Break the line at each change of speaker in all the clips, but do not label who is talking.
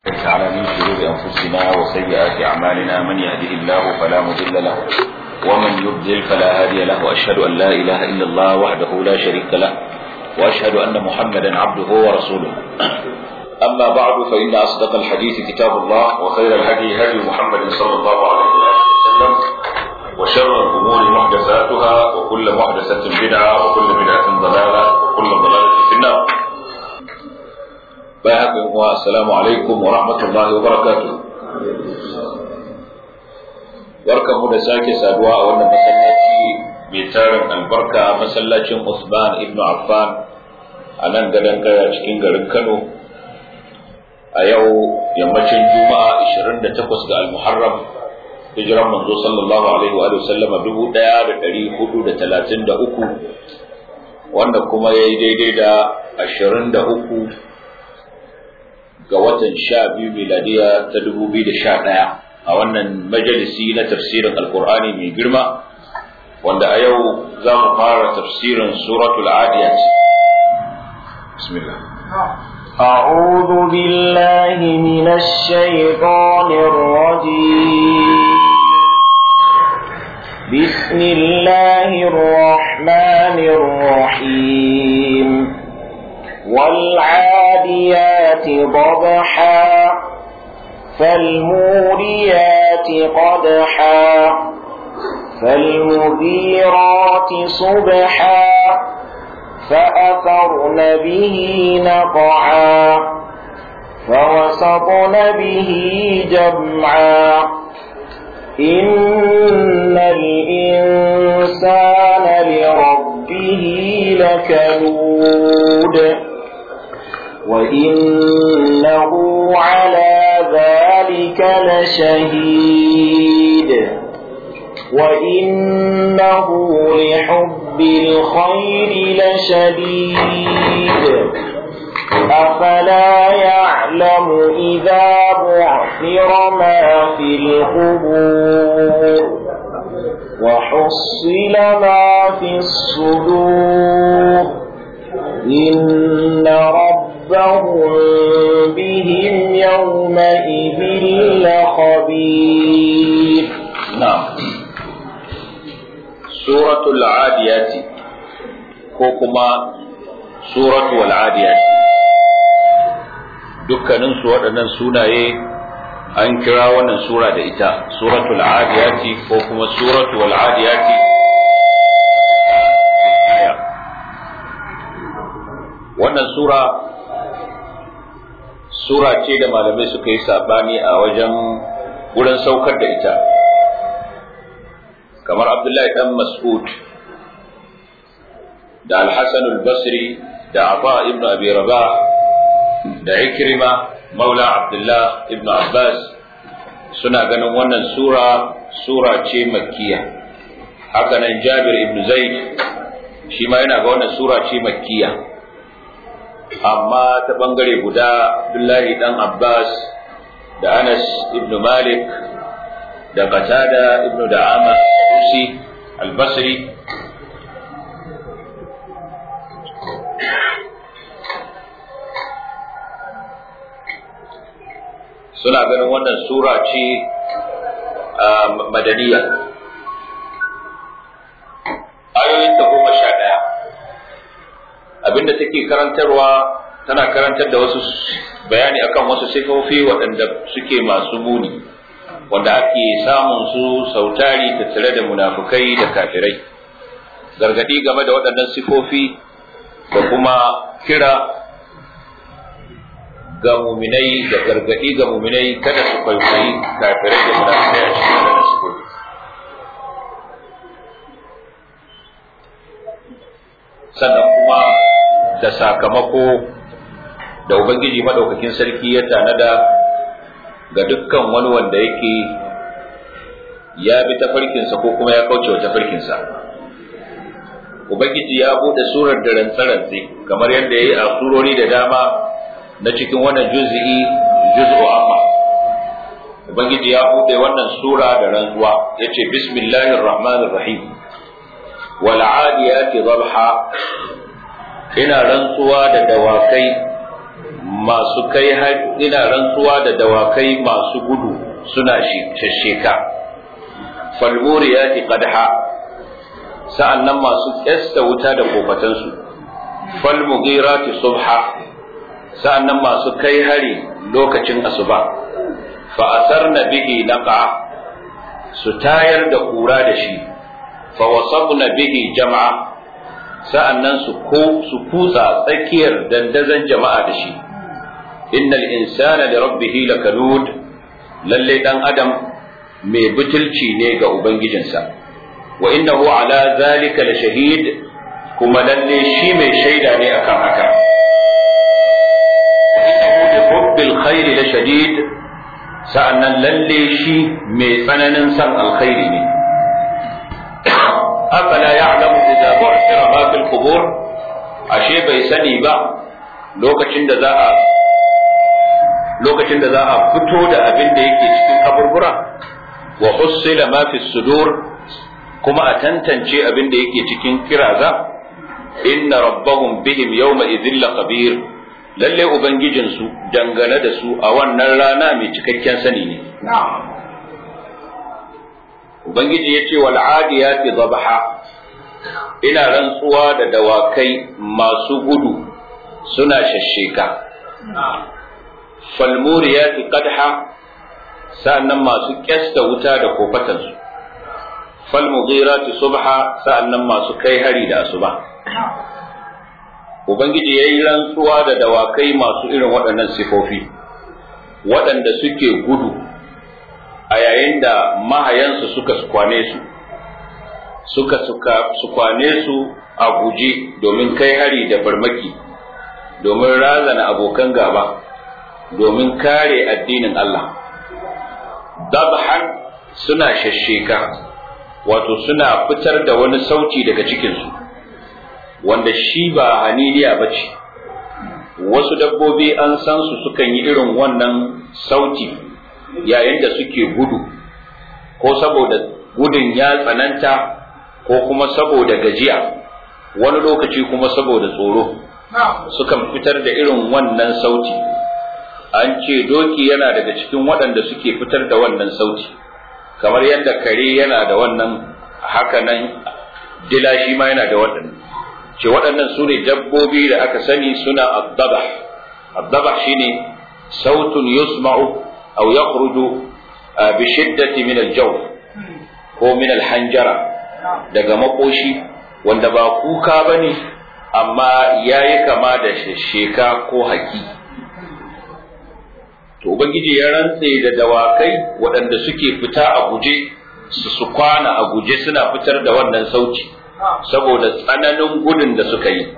تعالى من شرور أنفسنا وسيئات أعمالنا من يهده الله فلا مضل له ومن يضلل فلا هادي له وأشهد أن لا إله إلا الله وحده لا شريك له وأشهد أن محمدا عبده ورسوله أما بعد فإن أصدق الحديث كتاب الله وخير الهدي هدي محمد صلى الله عليه وسلم وشر الأمور محدثاتها وكل محدثة بدعة وكل بدعة ضلالة وكل ضلالة في النار bayan haka assalamu alaikum wa rahmatullahi wa barakatuh barkan mu da sake saduwa a wannan masallaci mai tarin albarka masallacin Usman ibn Affan a nan gadon kaya cikin garin Kano a yau yammacin Juma'a 28 ga Al-Muharram hijiran manzo sallallahu alaihi wa sallama 1433 wanda kuma yayi daidai da 23 ga watan sha biyu miladiya ta dubu biyu da sha ɗaya a wannan majalisi na tafsirin alkur'ani mai girma wanda a yau za mu fara tafsirin suratul adiyat bismillah
أعوذ بالله من الشيطان الرجيم بسم الله الرحمن الرحيم والعاديات ضبحا فالموريات قدحا فالمغيرات صبحا فأثرن به نقعا فوسطن به جمعا إن الإنسان لربه لكنود وإنه على ذلك لشهيد وإنه لحب الخير لشديد أفلا يعلم إذا بعثر ما في القبور وحصل ما في الصدور إن ربهم بهم يومئذ لخبير
نعم سورة العاديات كوكما سورة والعاديات dukkaninsu waɗannan sunaye an kira wannan sura da ita suratul adiyati ko kuma suratul wal adiyati wannan sura sura ce da malamai suka yi sabani a wajen wurin saukar da ita kamar abdullahi dan mas'ud da al-hasan al-basri da aba ibn abi rabah da ikrima maula abdullah ibn abbas suna ganin wannan sura sura ce makkiya haka nan jabir ibn zaid shi ma yana ga wannan sura ce makkiya amma ta bangare guda Abdullahi dan Abbas da Anas ibn Malik da Qatada ibn Da'ama Susi al-Basri suna ganin wannan sura ce madaniya ayoyin ta goma sha ɗaya abinda take karantarwa tana karantar da wasu bayani akan wasu sifofi waɗanda suke masu muni wanda ake samun su sautari tattare da munafukai da kafirai gargadi game da waɗannan sifofi da kuma kira ga muminai da gargadi ga muminai kada su kwaikwayi kafirai da munafukai a cikin waɗannan sifofi sannan kuma da sakamako da Ubangiji maɗaukakin sarki ya tanada ga dukkan wani wanda yake ya bi tafarkinsa ko kuma ya kauce wa tafarkinsa. Ubangiji ya buɗe surar da rantsarantse kamar yadda ya yi a surori da dama na cikin wannan juz'i juz'u amma. Ubangiji ya buɗe wannan sura da rantsuwa ya ce bismillahir rahmanir rahim wal adiyati dhabha ina rantsuwa da dawakai masu kai ina rantsuwa da dawakai masu gudu suna shasheka falmuriyati qadha sa'annan masu kyasta wuta da kofatansu falmughirati subha sa'annan masu kai hari lokacin asuba fa asarna bihi naqa su tayar da kura da shi fa wasabna bihi jama'a sa'annan su ko su kutsa tsakiyar dandazon jama'a da shi innal insana li rabbih lakanud lalle dan adam mai butulci ne ga ubangijinsa wa innahu ala zalika la shahid kuma lalle shi mai shaida ne akan haka innahu li hubbil khair la shadid sa'annan lalle shi mai tsananin san alkhairi ne afala ya'lamu idza bu'thira ma fil qubur ashe bai sani ba lokacin da za a lokacin da za a fito da abin da yake cikin kaburbura wa hussila ma fi sudur kuma a tantance abin da yake cikin kiraza inna rabbahum bihim yawma idhil khabir lalle ubangijin su dangane da su a wannan rana mai cikakken sani ne ubangiji yace wal adiyati dhabha ina rantsuwa da dawakai masu gudu suna shashsheka falmuriyati qadha sa'annan masu kyasta wuta da kofatansu falmughirati subha sa'annan masu kai hari da asuba ubangiji yayi rantsuwa da dawakai masu irin waɗannan sifofi waɗanda suke gudu a yayin da mahayansu suka kwane su suka suka su kwane su a guje domin kai hari da farmaki domin razana abokan gaba domin kare addinin Allah dabhan suna shasheka wato suna fitar da wani sauti daga cikinsu wanda shi ba haniliya ba ce wasu dabbobi an san su sukan yi irin wannan sauti yayin da suke gudu ko saboda gudun ya tsananta ko kuma saboda gajiya wani lokaci kuma saboda tsoro sukan fitar da irin wannan sauti an ce doki yana daga cikin waɗanda suke fitar da wannan sauti kamar yadda kare yana da wannan hakanan dila shi ma yana da waɗannan ce waɗannan su ne dabbobi da aka sani suna addaba addaba shine sautun yusma'u aw yakhruju bi shiddati min al-jawf ko min al-hanjara daga makoshi wanda ba kuka bane amma yayi kama da sheka ko haki to ubangiji ya rantse da dawakai waɗanda suke fita a guje su su kwana a guje suna fitar da wannan sauci saboda tsananin gudun da suka yi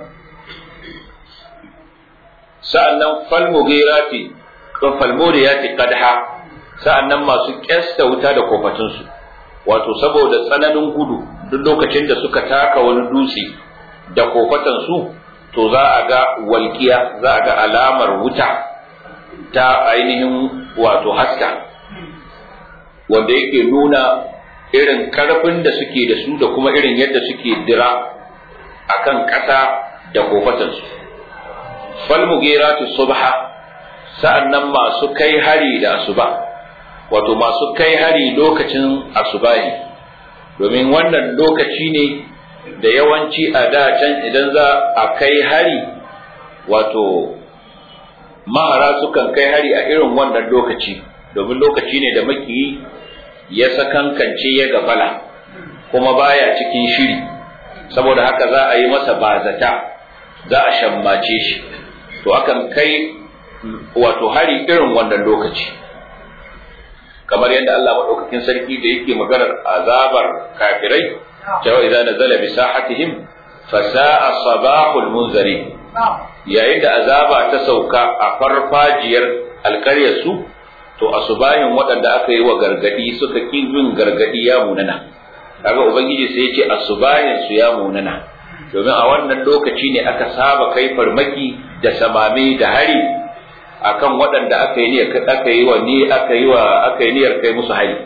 sa'annan falmugirati ko falmuriyati qadha sa'annan masu kyasta wuta da kofatunsu wato saboda tsananin gudu duk lokacin da suka taka wani dutse da kofatansu to za a ga walƙiya za a ga alamar wuta ta ainihin wato haska wanda yake nuna irin karfin da suke da su da kuma irin yadda suke dira akan ƙasa da kofatansu falmugiratu subha sa'annan masu kai hari da asuba wato masu kai hari lokacin asubahi domin wannan lokaci ne da yawanci a da can idan za a kai hari wato mahara sukan kai hari a irin wannan lokaci domin lokaci ne da makiyi ya sakankance ya gafala kuma baya cikin shiri saboda haka za a yi masa bazata za a shammace shi to akan kai wato hari irin wannan lokaci kamar yadda Allah maɗaukakin sarki da yake maganar azabar kafirai cewa idan nazala bi sahatihim fa sa'a sabahul munzari yayin da azaba ta sauka a farfajiyar alƙaryar su to asubahin waɗanda aka yi wa gargadi suka ƙi bin gargadi ya munana kaga ubangiji sai ya ce asubahin su ya munana domin a wannan lokaci ne aka saba kai farmaki da samame da hari akan waɗanda aka yi niyyar aka yi wa ni aka yi wa aka yi niyyar kai musu hari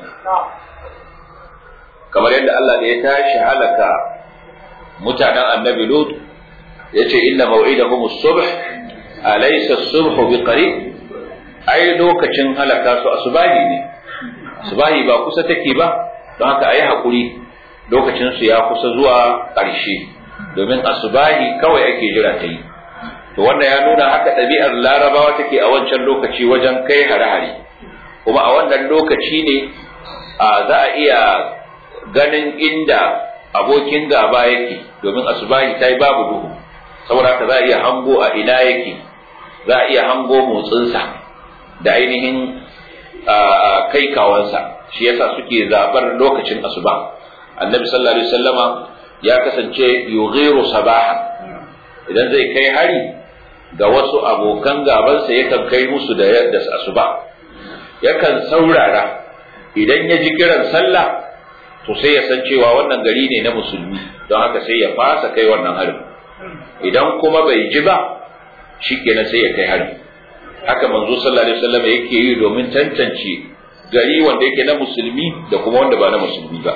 kamar yadda Allah da ya tashi halaka mutanen annabi Lut yace inna maw'idahum as-subh alaysa as-subhu biqarib ai lokacin halaka su asubahi ne asubahi ba kusa take ba don haka ayi hakuri lokacin su ya kusa zuwa ƙarshe domin asubahi kawai ake jira ta yi to wanda ya nuna haka ɗabi'ar larabawa take a wancan lokaci wajen kai hare-hare kuma a wannan lokaci ne a za a iya ganin inda abokin gaba yake domin asubahi ta yi babu duhu saboda haka za a iya hango a ina yake za a iya hango motsinsa da ainihin kai kawansa shi yasa suke zaɓar lokacin asuba annabi sallallahu alaihi wasallama ya kasance yughiru sabahan idan zai kai hari ga wasu abokan gabansa yakan kai musu da da asuba yakan saurara idan ya ji kiran sallah to sai ya san cewa wannan gari ne na musulmi don haka sai ya fasa kai wannan harin idan kuma bai ji ba shikenan sai ya kai harin haka manzo sallallahu alaihi wasallam yake yi domin tantance gari wanda yake na musulmi da kuma wanda ba na musulmi ba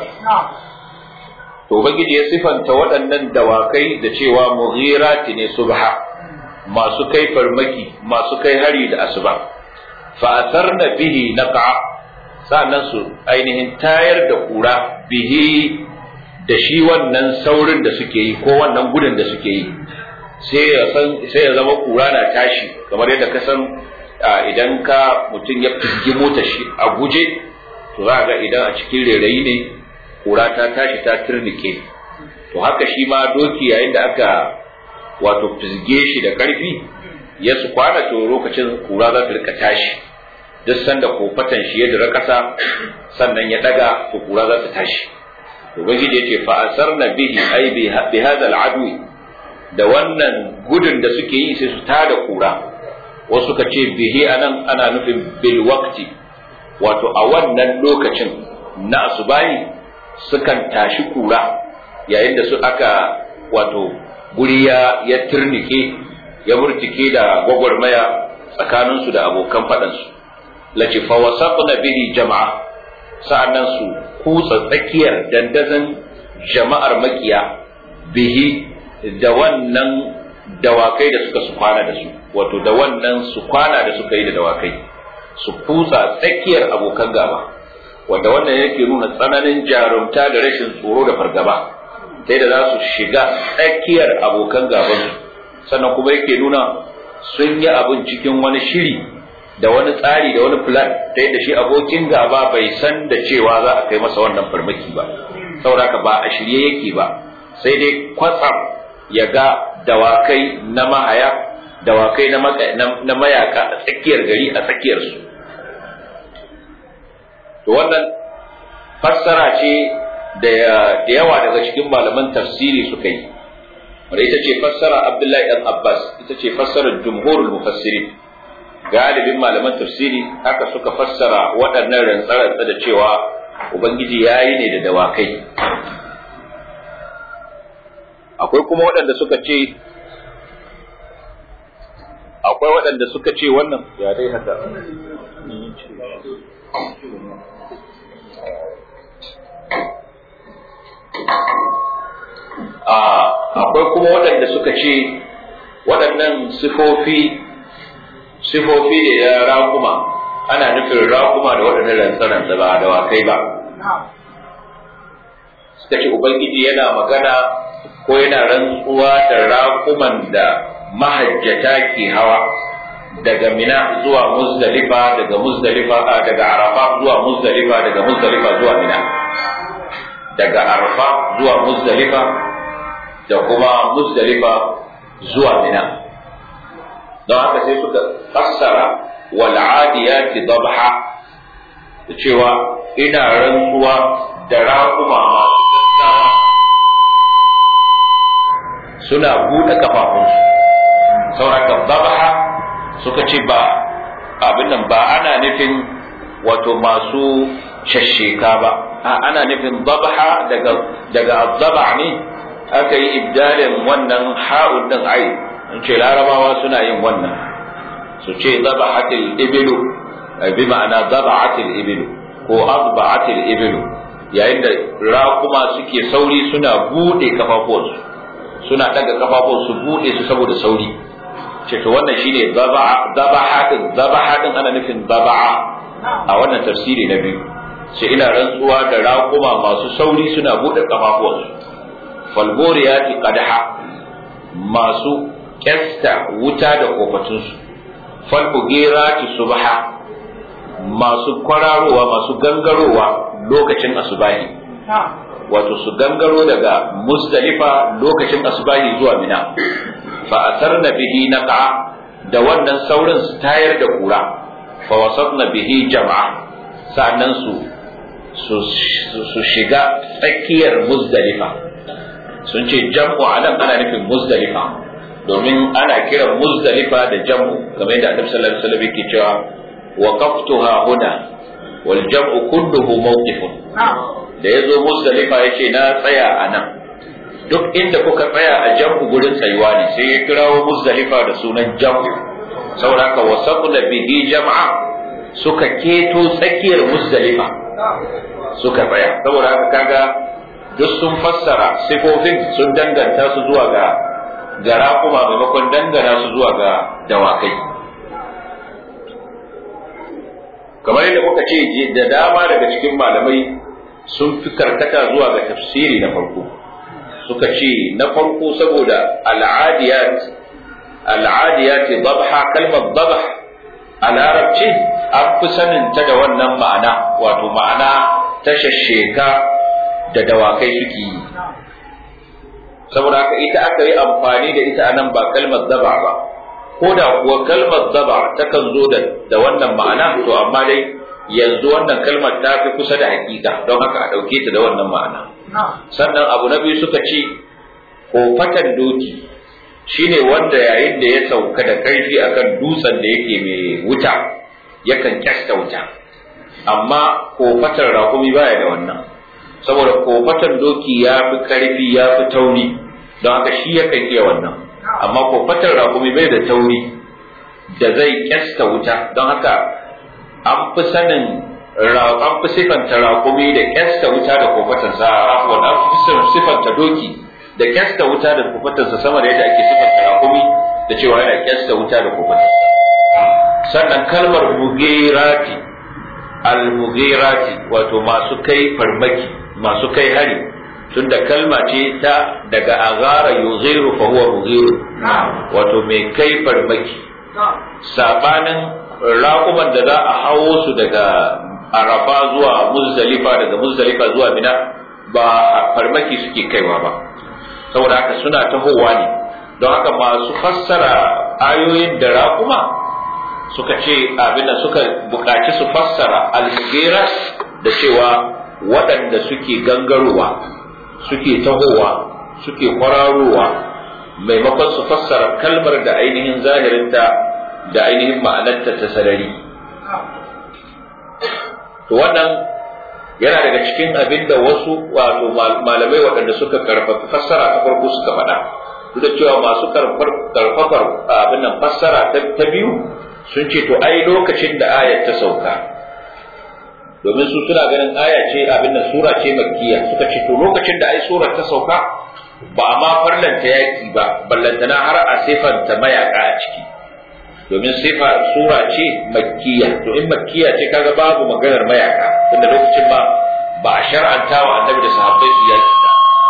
to ubangiji ya sifanta waɗannan dawakai da cewa mughirati ne subha masu kai farmaki masu kai hari da asuba fa asarna bihi naqa sa'annan su ainihin tayar da kura bihi da shi wannan saurin da suke yi ko wannan gudun da suke yi sai ya san sai ya zama kura na tashi kamar yadda ka san idan ka mutum ya fizgi mota shi a guje to za ga idan a cikin rairayi ne kura ta tashi ta turnike to haka shi ma doki yayin da aka wato fizge shi da karfi ya su kwana to lokacin kura za ta rika tashi duk sanda kofatan shi ya dira kasa sannan ya daga to kura za ta tashi to ubangiji yace fa asarna bihi ay bi hadha al da wannan gudun da suke yi sai su tada kura wasu suka ce bihi anan ana nufin bil waqti wato a wannan lokacin na asubahi sukan tashi kura yayin da su aka wato guri ya ya turnike ya murtike da gwagwarmaya tsakaninsu da abokan faɗansu lace fa wasaqna bihi jama'a sa'annan su kutsa tsakiyar dandazon jama'ar makiya bihi da wannan dawakai da suka su kwana da su wato da wannan su kwana da suka yi da dawakai su kutsa tsakiyar abokan gaba wanda wannan yake nuna tsananin jarumta da rashin tsoro da fargaba sai da za su shiga tsakiyar abokan gaban sannan kuma yake nuna sun yi abin cikin wani shiri da wani tsari da wani plan ta yadda shi abokin gaba bai san da cewa za a kai masa wannan farmaki ba saboda ba a shirye yake ba sai dai kwatsam ya ga dawakai na mahaya dawakai na mayaka a tsakiyar gari a tsakiyarsu to wannan fassara ce da yawa daga cikin malaman tafsiri suka yi wanda ita ce fassara abdullahi dan abbas ita ce fassarar jumhurul mufassirin galibin malaman tafsiri haka suka fassara waɗannan rantsarantsa da cewa ubangiji ya yi ne da dawakai akwai kuma waɗanda suka ce akwai waɗanda suka ce wannan ya dai haka akwai kuma waɗanda suka ce waɗannan sifofi sifofi ne na raƙuma ana nufin raƙuma da waɗannan rantsaran ba da wakai ba suka ce ubangiji yana magana ko yana rantsuwa da raƙuman da mahajjata ke hawa daga mina zuwa muzdalifa daga muzdalifa daga arafa zuwa muzdalifa daga muzdalifa zuwa mina daga arafa zuwa muzdalifa da kuma muzdalifa zuwa mina don haka sai suka fassara wal adiyati dabha da cewa ina rantsuwa da raƙuma masu gaggawa suna buɗe kafafunsu sauraka dabha suka ce ba abin nan ba ana nufin wato masu shasheka ba ana nufin dabha daga daga azzaba ne aka yi ibdalin wannan ha'un din ai in ce larabawa suna yin wannan su ce zabahatil ibilu bi ma'ana zabahatil ibilu ko azbahatil ibilu yayin da raƙuma suke sauri suna bude kafafuwansu suna daga kafafuwansu bude su saboda sauri ce to wannan shine zabaha din zabaha din ana nufin zaba'a a wannan tafsiri na biyu ce ina rantsuwa da raƙuma masu sauri suna buɗe kafafuwansu falboriyati qadaha masu kyasta wuta da kofatunsu falbugirati subha masu kwararowa masu gangarowa lokacin asubahi wato su gangaro daga muzdalifa lokacin asubahi zuwa mina fa asarna bihi naqa da wannan saurin su tayar da kura fa wasatna bihi jama'a sa'annan su su shiga tsakiyar muzdalifa sun ce jam'u anan ana nufin muzdalifa domin ana kiran muzdalifa da jam'u kamar yadda annabi sallallahu alaihi wasallam yake cewa waqaftuha huna wal jam'u kulluhu mawqifun da yazo muzdalifa yace na tsaya a nan duk inda kuka tsaya a jam'u gurin tsayuwa ne sai ya kirawo muzdalifa da sunan jam'u saboda haka wasaqna bihi jam'a suka keto tsakiyar muzdalifa suka tsaya saboda haka kaga duk sun fassara sifofin sun danganta su zuwa ga gara kuma maimakon dangana su zuwa ga dawakai kamar yadda muka ce da dama daga cikin malamai sun fi karkata zuwa ga tafsiri na farko suka ce na farko saboda al'adiyat al'adiyat dabha kalmar dabha a larabci an fi sanin ta da wannan ma'ana wato ma'ana ta shasheka da dawakai suke yi saboda haka ita aka yi amfani da ita anan ba kalmar daba ba ko da kuwa kalmar daba takan zo da wannan ma'ana to amma dai yanzu wannan kalmar ta fi kusa da hakika don haka a ɗauke ta da wannan ma'ana sannan abu na biyu suka ce kofatan doki shine wanda yayin da ya sauka da ƙarfi akan dutsen da yake mai wuta yakan kyasta wuta amma kofatan rakumi baya da wannan saboda kofatan doki ya fi ƙarfi ya fi tauri don haka shi yakan iya wannan amma kofatan rakumi bai da tauri da zai kyasta wuta don haka an fi sanin an fi sifanta rakumi da kyasta wuta da kofatansa afwan an fi sifanta doki da kyasta wuta da kofatansa sama da yadda ake sifanta rakumi da cewa yana kyasta wuta da kofatansa sannan kalmar mugirati al-mugirati wato masu kai farmaki masu kai hari tunda kalma ce ta daga agara yughiru fa huwa mughiru wato mai kai farmaki sabanin raƙuman da za a hawo su daga arafa zuwa muzdalifa daga muzdalifa zuwa mina ba farmaki suke kaiwa ba saboda haka suna tahowa ne don haka masu fassara ayoyin da raƙuma suka ce abin da suka buƙaci su fassara almugera da cewa waɗanda suke gangarowa suke tahowa suke kwararowa maimakon su fassara kalmar da ainihin zahirinta da ainihin ma'anarta ta sarari to wannan yana daga cikin abin da wasu wato malamai waɗanda suka karfafa fassara ta farko suka faɗa duk da cewa masu karfafar abin nan fassara ta biyu sun ce to ai lokacin da ayat ta sauka domin su suna ganin aya ce abin nan sura ce makkiya suka ce to lokacin da ai surar ta sauka ba a ma farlanta yaki ba ballantana har a sifanta mayaka a ciki domin sifa sura ce makkiya to in makkiya ce kaga babu maganar mayaka tunda lokacin ba ba a shar'anta wa annabi da sahabbai su yaki ba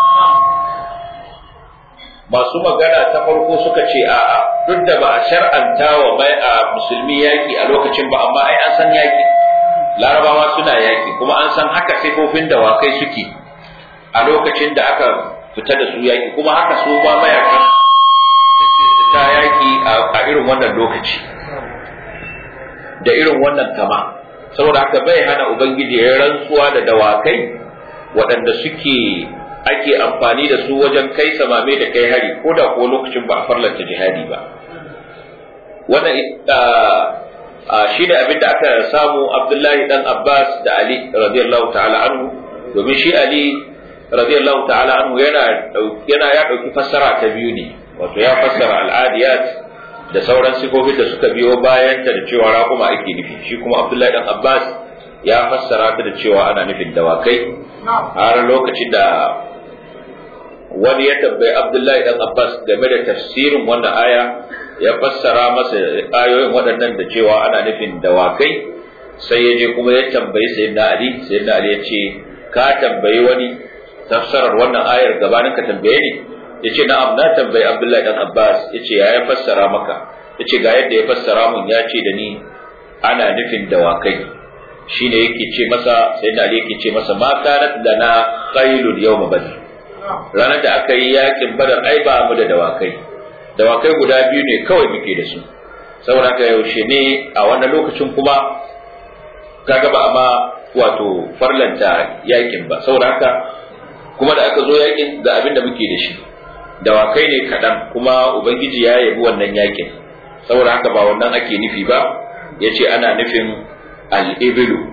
masu magana ta farko suka ce a'a duk da ba a shar'anta wa mai a musulmi yaki a lokacin ba amma ai an san yaki larabawa suna yaki kuma an san haka sifofin dawakai suke a lokacin da aka fita da su yaki kuma haka su ba mayakan ta yaki a irin wannan lokaci da irin wannan kama saboda haka bai hana ubangiji ya rantsuwa da dawakai waɗanda suke ake amfani da su wajen kai samame da kai hari ko da ko lokacin ba a farlanta jihadi ba wannan shi ne abin da aka samu abdullahi dan abbas da ali radiyallahu ta'ala anhu domin shi ali radiyallahu ta'ala anhu yana yana ya dauki fassara ta biyu ne wato ya fassara al'adiyat da sauran sifofin da suka biyo bayan ta da cewa raƙuma ake nufi shi kuma abdullahi dan abbas ya fassara ta da cewa ana nufin dawakai har lokacin da wani ya tambayi abdullahi dan abbas game da tafsirin wannan aya ya fassara masa ayoyin waɗannan da cewa ana nufin dawakai sai ya je kuma ya tambayi sayyidina ali sayyidina ali ya ce ka tambayi wani tafsarar wannan ayar gabanin ka tambaye ni ya ce na'am na tambayi abdullahi dan abbas ya ce ya fassara maka ya ce ga yadda ya fassara mun ya ce da ni ana nufin dawakai shine yake ce masa sayyidina ali yake ce masa ma kanat lana qailul yawm badr ranar da aka yi yakin badar ai ba mu da dawakai dawakai guda biyu ne kawai muke da su saboda haka yaushe ne a wannan lokacin kuma kaga ba ma wato farlanta yakin ba saboda haka kuma da aka zo yakin da abin da muke da shi dawakai ne kaɗan kuma ubangiji ya yabi wannan yakin saboda haka ba wannan ake nufi ba ya ce ana nufin al'ibilu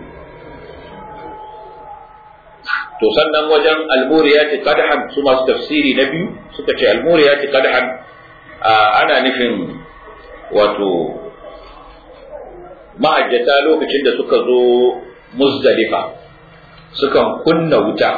to sannan wajen almuriyati qadhan su masu tafsiri na biyu suka ce almuriyati qadhan ana nufin wato ma'ajjata lokacin da suka zo muzdalifa sukan kunna wuta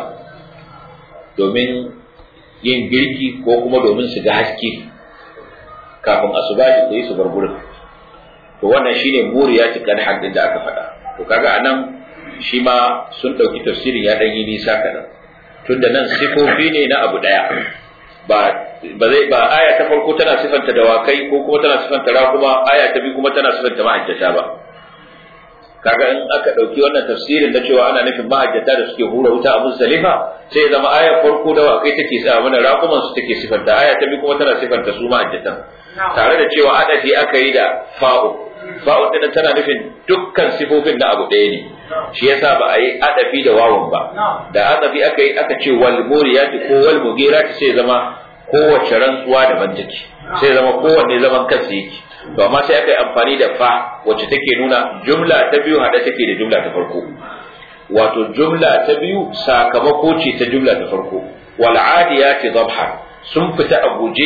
domin yin girki ko kuma domin su ga haske kafin asubahi su yi su bar gurin to wannan shine muriyati qadhan din da aka faɗa to kaga anan shi ma sun ɗauki tafsirin ya ɗan yi nisa kaɗan tunda nan sifofi ne na abu ɗaya ba ba zai ba aya ta farko tana sifanta dawakai ko kuma tana sifanta rakuma aya ta biyu kuma tana sifanta mahajjata ba kaga in aka ɗauki wannan tafsirin na cewa ana nufin mahajjata da suke hura wuta a muzdalifa sai zama ayar farko dawakai take sa mana rakuman su take sifanta aya ta biyu kuma tana sifanta su mahajjatan tare da cewa adafi aka yi da fa'u fa'u din tana nufin dukkan sifofin na abu ɗaya ne shi yasa ba a yi adafi da wawan ba da adafi aka yi aka ce wal muriyati ko wal mugirati sai zama kowace rantsuwa daban take sai zama kowanne zaman kansa yake to amma sai aka yi amfani da fa wacce take nuna jumla ta biyu hada take da jumla ta farko wato jumla ta biyu sakamako ce ta jumla ta farko wal adiyati dhabha sun fita a guje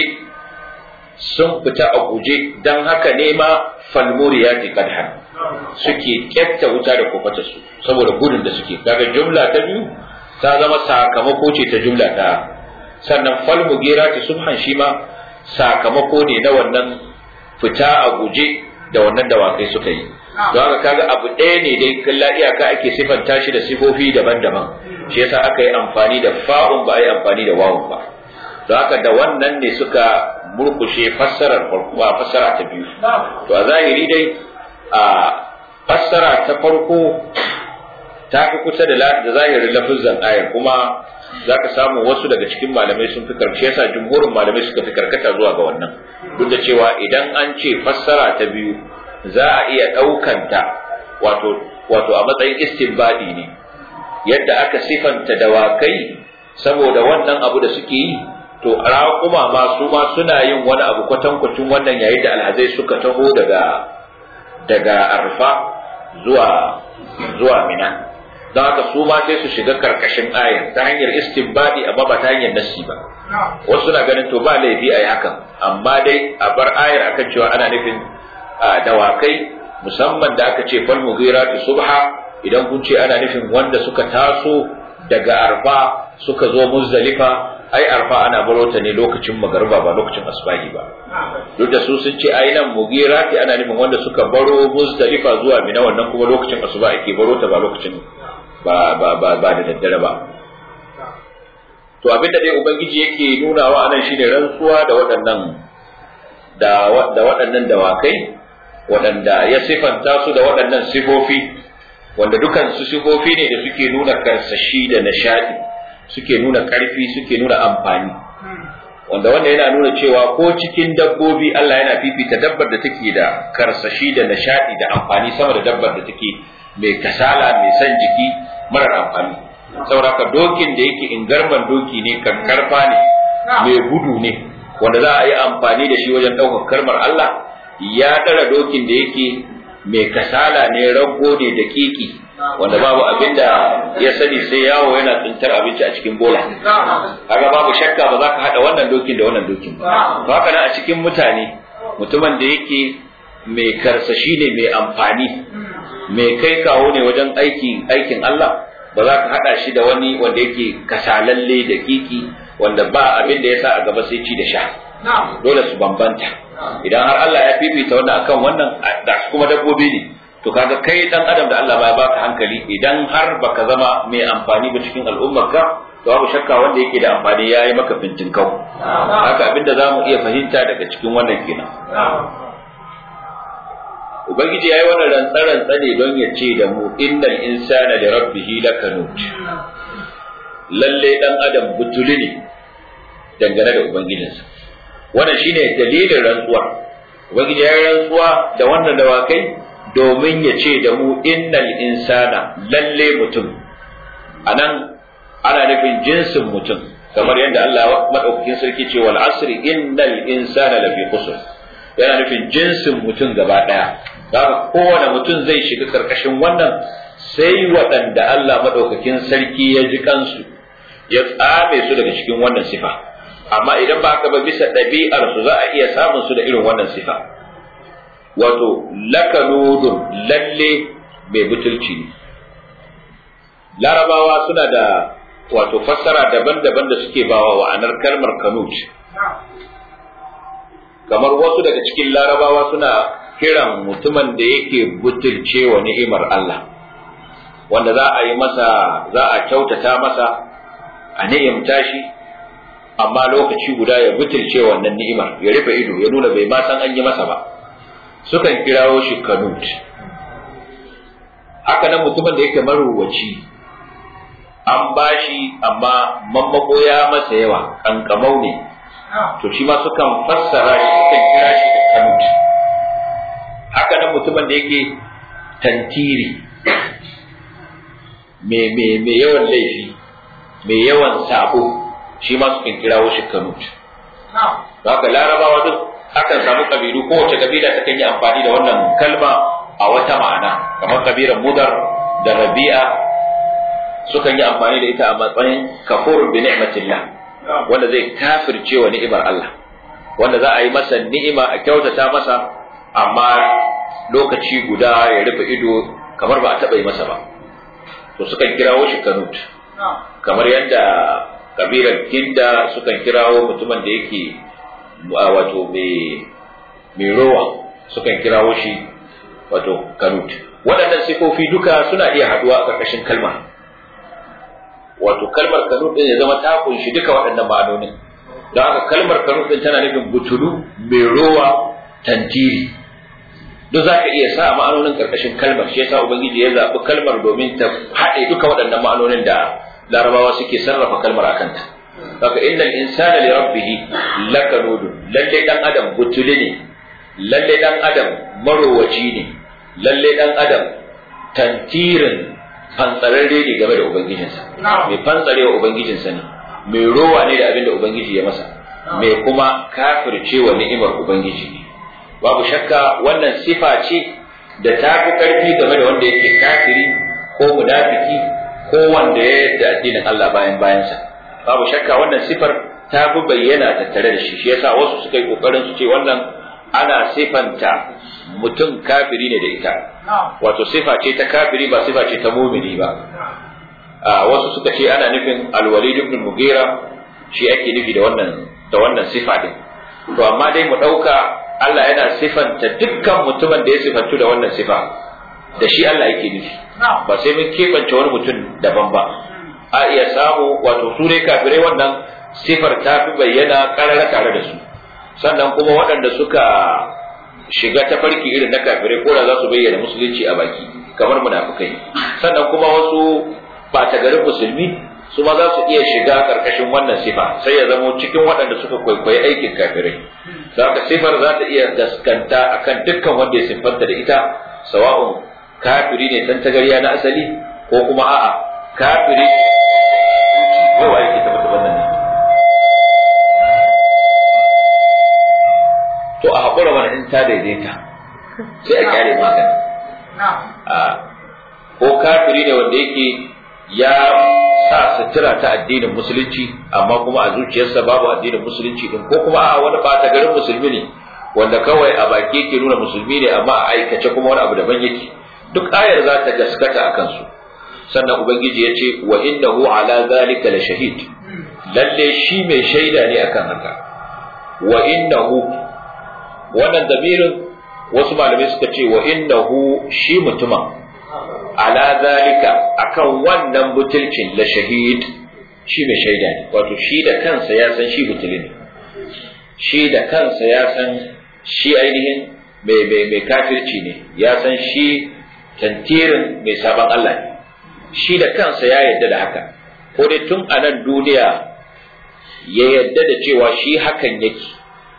sun fita a guje dan haka ne ma falmuriyati qadhan suke kyatta wuta da kofata su saboda gudun da suke kaga jumla ta biyu ta zama sakamako ce ta jumla ta sannan falmugirati subhan shi ma sakamako ne na wannan fita a guje da wannan dawakai suka yi don haka kaga abu ɗaya ne dai kalla iyaka ake sifanta shi da sifofi daban-daban shi yasa aka yi amfani da fa'un ba a yi amfani da wawun ba don haka da wannan ne suka murkushe fassarar farko a fassara ta biyu to a zahiri dai a fassara ta farko ta fi kusa da zahirin lafizan ayar kuma za ka samu wasu daga cikin malamai sun fi karshe yasa jumhurin malamai suka fi karkata zuwa ga wannan duk da cewa idan an ce fassara ta biyu za a iya ɗaukanta wato wato a matsayin istinbadi ne yadda aka sifanta dawakai saboda wannan abu da suke yi to raƙuma ma su ma suna yin wani abu kwatankwacin wannan yayin da alhazai suka taho daga daga arfa zuwa zuwa mina don haka su ma sai su shiga karkashin ayan ta hanyar istinbadi amma ba ta hanyar nassi ba wasu na ganin to ba laifi a yi hakan amma dai a bar ayar akan cewa ana nufin dawakai musamman da aka ce fal mughirati subha idan kun ce ana nufin wanda suka taso daga arfa suka zo muzdalifa ai arfa ana baro ta ne lokacin magariba ba lokacin asbahi ba duk da su sun ce ai nan mugirati ana nufin wanda suka baro muzdalifa zuwa mina wannan kuma lokacin asuba ake baro ta ba lokacin ba ba ba, ba da daddare ba to abin da dai ubangiji yake nunawa anan shine rantsuwa da waɗannan da da waɗannan dawakai waɗanda ya sifanta su da waɗannan sifofi wanda dukan su sifofi ne da suke nuna karsashi da nishadi suke nuna ƙarfi suke nuna amfani wanda wanda yana nuna cewa ko cikin dabbobi Allah yana fifita dabbar da take da karsashi da nishadi da amfani sama da dabbar da take mai kasala mai son jiki marar amfani saboda ka dokin da yake ingarman doki ne karfa ne mai gudu ne wanda za a yi amfani da shi wajen ɗaukar kalmar Allah ya ɗara dokin da yake mai kasala ne rago ne da kiki wanda babu abin da ya sani sai yawo yana tsintar abinci a cikin bola haka babu shakka ba za ka haɗa wannan dokin da wannan dokin ba to haka nan a cikin mutane mutumin da yake mai karsashi ne mai amfani mai kai kawo ne wajen aikin aikin Allah ba za ka haɗa shi da wani wanda yake kasalalle da kiki wanda ba abin da ya sa a gaba sai ci da sha dole su bambanta idan har Allah ya fifita wannan akan wannan da kuma dabbobi ne to kaga kai dan adam da Allah ba ya baka hankali idan har baka zama mai amfani ba cikin al'ummarka to babu shakka wanda yake da amfani yayi maka fintin kau haka abinda zamu iya fahimta daga cikin wannan kenan ubangiji yayi wannan rantsaran tsane don ya ce da mu innal insana li rabbihi lakanut lalle dan adam butuli ne dangane da ubangijinsa wannan shine dalilin rantsuwa ubangiji yayi rantsuwa da wannan dawakai domin ya ce da mu innal insana lalle mutum anan ana nufin jinsin mutum kamar yadda Allah madaukakin sarki ce wal asri innal insana lafi khusr yana nufin jinsin mutum gaba daya haka kowane mutum zai shiga karkashin wannan sai waɗanda Allah madaukakin sarki ya ji kansu ya tsame su daga cikin wannan sifa amma idan ba haka ba bisa ɗabi'ar su za a iya samun su da irin wannan sifa wato lakanudun lalle mai butulci ne larabawa suna da wato fassara daban-daban da suke bawa wa'anar kalmar kanut kamar wasu daga cikin larabawa suna kiran mutumin da yake butulce wa ni'imar Allah wanda za a yi masa za a kyautata masa a ni'imta shi amma lokaci guda ya butulce wannan ni'imar ya rufe ido ya nuna bai ma san an yi masa ba sukan kirawo shi kanut haka nan mutumin da yake maruwaci an bashi amma mammako ya masa yawa kankamau ne to shi ma sukan fassara shi sukan kira shi da kanut haka nan mutumin da yake tantiri mai yawan laifi mai yawan sabo shi ma sukan kirawo shi kanut haka larabawa duk akan samu kabilu kowace kabila ta kan yi amfani da wannan kalma a wata ma'ana kamar kabilar mudar da rabi'a sukan yi amfani da ita a matsayin kafur bi ni'matillah wanda zai kafirce wa ni'imar Allah wanda za a yi masa ni'ima a kyautata masa amma lokaci guda ya rufe ido kamar ba a taɓa yi masa ba to sukan kirawo shi kanut kamar yadda kabilar kinda sukan kirawo mutumin da yake wato mai rowa sukan kirawo shi wato kanut waɗannan sifofi duka suna iya haɗuwa a ƙarƙashin kalmar wato kalmar kanut ɗin ya zama ta kunshi duka waɗannan ma'anonin don haka kalmar kanut ɗin tana nufin butulu mai rowa tantiri duk za ka iya sa ma'anonin ƙarƙashin kalmar shi yasa ubangiji ya zaɓi kalmar domin ta haɗe duka waɗannan ma'anonin da larabawa suke sarrafa kalmar a kanta haka innal insana li rabbih lakanud lalle dan adam butuli ne lalle dan adam marowaci ne lalle dan adam tantirin fantsararre ne game da ubangijinsa mai fantsarewa ubangijinsa ne mai rowa ne da abin da ubangiji ya masa mai kuma kafircewa ni'imar ubangiji ne babu shakka wannan sifa ce da ta fi karfi game da wanda yake kafiri ko munafiki ko wanda ya yadda addinin Allah bayan bayansa babu shakka wannan sifar ta fi bayyana tattare da shi shi yasa wasu suka yi kokarin su ce wannan ana sifanta mutum kafiri ne da ita wato sifa ce ta kafiri ba sifa ce ta mumini ba wasu suka ce ana nufin alwalid ibn mugira shi ake nufi da wannan da wannan sifa din to amma dai mu dauka Allah yana sifanta dukkan mutumin da ya sifantu da wannan sifa da shi Allah yake nufi ba sai mun keɓance wani mutum daban ba a iya samu wato su dai kafirai wannan sifar ta fi bayyana karara tare da su sannan kuma waɗanda suka shiga tafarki irin na kafirai ko da za su bayyana musulunci a baki kamar munafukai sannan kuma wasu ɓata garin musulmi su ma za su iya shiga ƙarƙashin wannan sifa sai ya zamo cikin waɗanda suka kwaikwayi aikin kafirai haka sifar za ta iya gaskanta akan dukkan wanda ya siffanta da ita sawa'un kafiri ne dan tagariya na asali ko kuma a'a kafiri ko wa yake tabbata wannan ne to a haƙura mana in ta daidaita sai a kyale magana ko kafiri ne wanda yake ya sa sutura ta addinin musulunci amma kuma a zuciyarsa babu addinin musulunci din ko kuma a wani bata garin musulmi ne wanda kawai a baki yake nuna musulmi ne amma a aikace kuma wani abu daban yake duk ayar za ta gaskata a kansu sannan ubangiji ya ce wa innahu ala zalika la shahid lalle shi mai shaida ne akan haka wa innahu wannan damirin wasu malamai suka ce wa innahu shi mutumin ala zalika akan wannan butulcin la shahid shi mai shaida ne wato shi da kansa ya san shi butuli ne shi da kansa ya san shi ainihin mai mai mai kafirci ne ya san shi tantirin mai saban Allah ne shi da kansa ya yadda da haka ko dai tun a nan duniya ya yadda da cewa shi hakan yake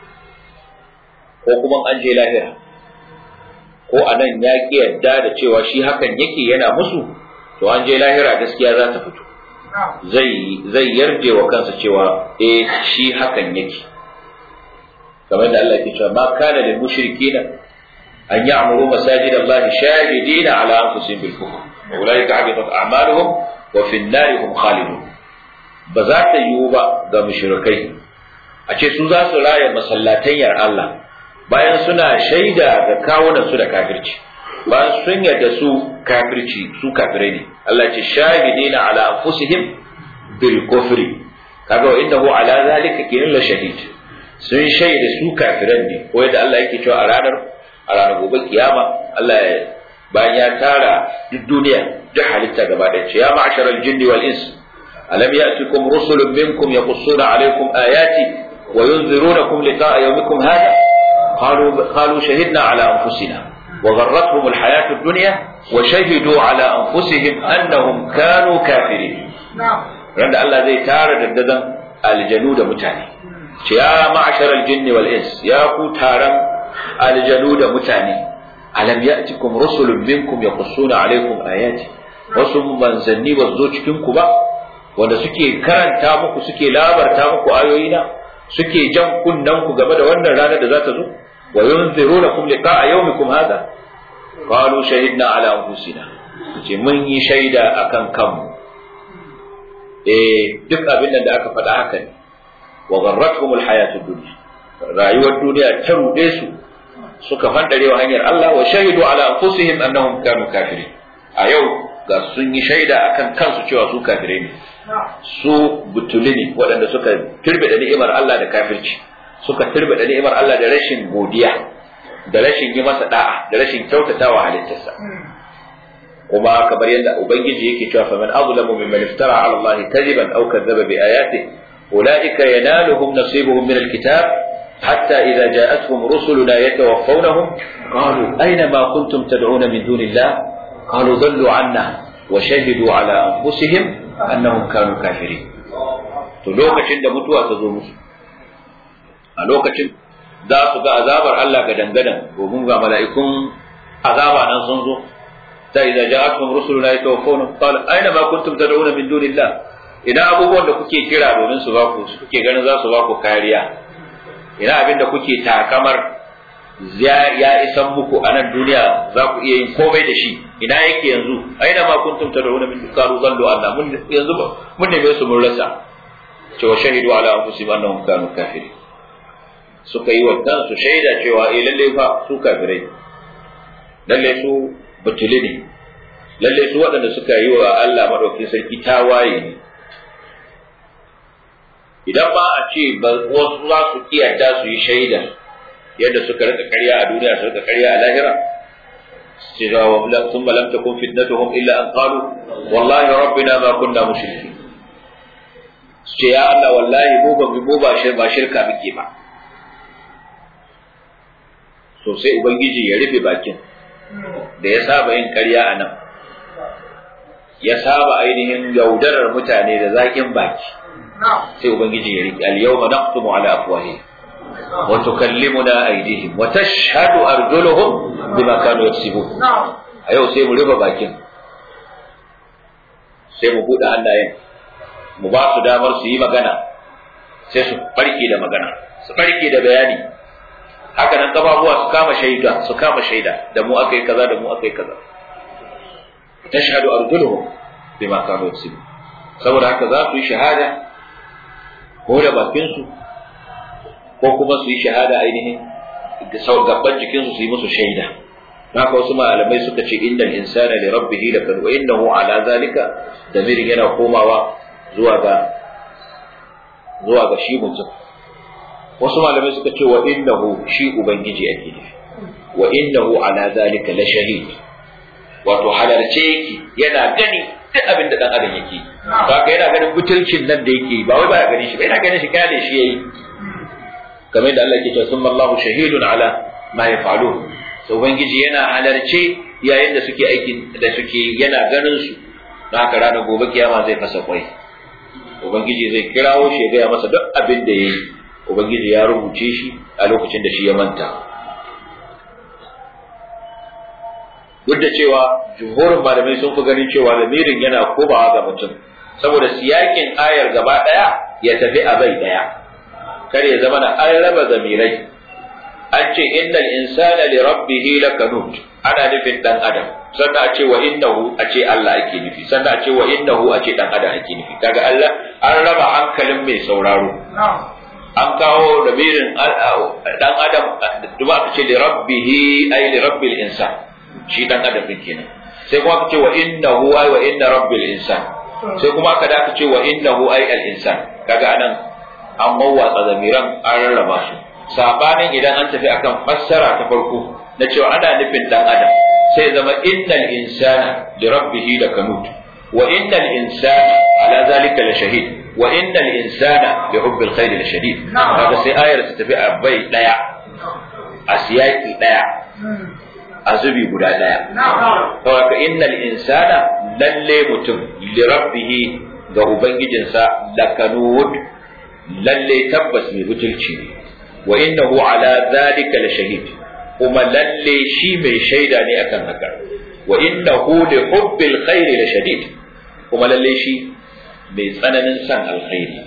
ko kuma an je lahira ko a nan ya ƙi yadda da cewa shi hakan yake yana musu to an je lahira gaskiya za ta fito zai zai yarje wa kansa cewa eh shi hakan yake kamar da Allah ke cewa ma kana lil mushrikina an ya'muru masajid Allah shahidina ala anfusihim bil kufr wa ulaika habitat a'maluhum wa fi an-nar hum khalidun ba za ta yiwu ba ga mushrikai a ce su za su raya masallatayyar Allah bayan suna shaida ga kawunan su da kafirci bayan sun yarda su kafirci su kafirai ne Allah ce shahidina ala anfusihim bil kufri kaga wa innahu ala zalika kinan la shahid sun shaida su kafiran ne ko yadda Allah yake cewa a ranar a ranar gobe kiyama Allah ya bayan ya tara duk duniya duk halitta gaba ɗaya ce ya ma'asharal jinni wal ins alam ya'tikum rusulun minkum yaqussuna alaykum ayati wa yunzirunakum liqa'a yawmikum hadha قالوا قالوا شهدنا على انفسنا وغرتهم الحياه الدنيا وشهدوا على انفسهم انهم كانوا كافرين رند الله زي تare daddadan aljanu da mutane ce ya ma'ashar aljinn wal ins ya ku taron aljanu da mutane alam ya'tikum rusulun minkum yaqussuna alaykum ayati wasu manzanni ba zo cikin ku ba wanda suke karanta muku suke labarta muku ayoyina suke jan kunnen ku game da wannan ranar da za ta zo wa yunzirunakum liqa'a yawmikum hadha qalu shahidna ala anfusina ce mun yi shaida akan kanmu eh duk abin da aka faɗa haka ne wa gharratuhum alhayatud dunya rayuwar duniya ta rude su suka fandare wa hanyar Allah wa shahidu ala anfusihim annahum kanu kafirin a yau ga sun yi shaida akan kansu cewa su kafirai ne su butuli ne waɗanda suka turbida ni'imar Allah da kafirci suka turbida ni'imar Allah da rashin godiya da rashin yi masa da'a da rashin kyautatawa halittarsa kuma kamar yadda ubangiji yake cewa fa man azlamu mimman iftara ala Allah kadiban aw kadzaba bi ayatihi ulaika yanaluhum nasibuhum min alkitab hatta idza ja'atuhum rusuluna yatawaffawnahum qalu ayna ma kuntum tad'una min dunillah qalu dhallu 'anna wa shahidu ala anfusihim annahum kanu kafirin to lokacin da mutuwa ta zo musu a lokacin za su ga azabar Allah ga dangadan domin ga mala'ikun azaba nan sun zo ta idza ja'atuhum rusuluna yatawaffawna qala aina ma kuntum tad'una min dunillah ina abubuwan da kuke kira domin su ba ku kuke ganin za su ba ku kariya ina abin da kuke takamar ya isan muku a nan duniya za ku iya yin komai da shi ina yake yanzu aina ma kuntum tad'una min qalu zallu anna mun yanzu mun neme su mun rasa cewa shahidu ala anfusihim annahum kanu kafirin suka yi wa kansu shaida cewa eh lalle fa su kafirai lalle su butuli ne lalle su waɗanda suka yi wa Allah madaukakin sarki tawaye ne idan ba a ce ba wasu za su kiyata su yi shaida yadda suka rika ƙarya a duniya su rika ƙarya a lahira ce ga wa sun lam takun fitnatuhum illa an qalu wallahi rabbina ma kunna mushrikin ce ya Allah wallahi mu ba mu ba ba shirka muke ba so sai ubangiji ya rufe bakin da ya saba yin ƙarya a nan ya saba ainihin yaudarar mutane da zaƙin baki sai ubangiji ya rufe al-yawma naqtumu ala afwahihim wa tukallimuna aydihim wa tashhadu arjuluhum bima kanu yaksibun a yau sai mu rufe bakin sai mu buɗe hannayen mu ba su damar su yi magana sai su farke da magana su farke da bayani haka nan kafafuwa su kama shaida su kama shaida da mu akai kaza da mu akai kaza tashhadu arjuluhum bima kanu yaksibun saboda haka za su yi shahada ko da bakin su ko kuma su yi shahada ainihin da sau gaban jikin su su yi musu shaida haka wasu malamai suka ce innal insana li rabbih lakanu wa innahu ala zalika damirin yana komawa zuwa ga zuwa ga shi mutum wasu malamai suka ce wa innahu shi ubangiji ake nufi wa innahu ala zalika la shahid wato halarce yake yana gani duk abin da dan adam yake haka yana ganin butulcin nan da yake ba wai baya gani shi ba yana ganin shi kale shi yayi kamar da Allah yake cewa summa Allahu shahidun ala ma yaf'alun to ubangiji yana halarce yayin da suke aikin da suke yana ganin su don haka ranar gobe kiyama zai fasa kwai ubangiji zai kirawo shi ya gaya masa duk abin da yayi ubangiji ya rubuce shi a lokacin da shi ya manta duk da cewa jumhurin malamai sun fi ganin cewa lamirin yana komawa ga mutum saboda siyakin ayar gaba daya ya tafi a bai daya kar ya zama na an raba zamirai an ce innal insana li rabbih lakanut ana nufin dan adam sannan a ce wa innahu a ce Allah ake nufi sannan a ce wa innahu a ce dan adam ake nufi kaga Allah an raba hankalin mai sauraro an kawo lamirin dan adam duma aka ce li rabbih ay li rabbil insan shi dan adam din kenan sai kuma aka ce wa innahu ay wa inna rabbil insan sai kuma aka da aka ce wa innahu ay al insan kaga anan an mawwatsa zamiran an rarraba su sabanin idan an tafi akan fassara ta farko na cewa ana nufin dan adam sai zama innal insana li rabbih lakanut wa innal insana ala zalika la shahid wa innal insana li hubbil khair la shadid kaga sai ayar ta tafi a bai daya a siyaki daya a zubi guda ɗaya. Saboda innal insana lalle mutum li rabbihi ga ubangijinsa lakanud lalle tabbas mai butulci ne wa innahu ala zalika la shahid kuma lalle shi mai shaida ne akan haka wa innahu li hubbil khairi la shadid kuma lalle shi mai tsananin san alkhairi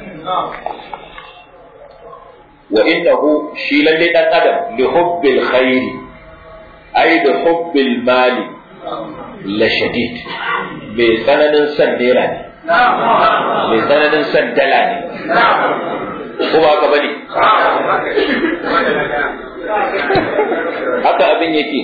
wa innahu shi lalle dan adam li hubbil khairi ai da hubbil mali la shadid mai tsananin san naira ne mai tsananin san dala ne ko ba ka bane haka abin yake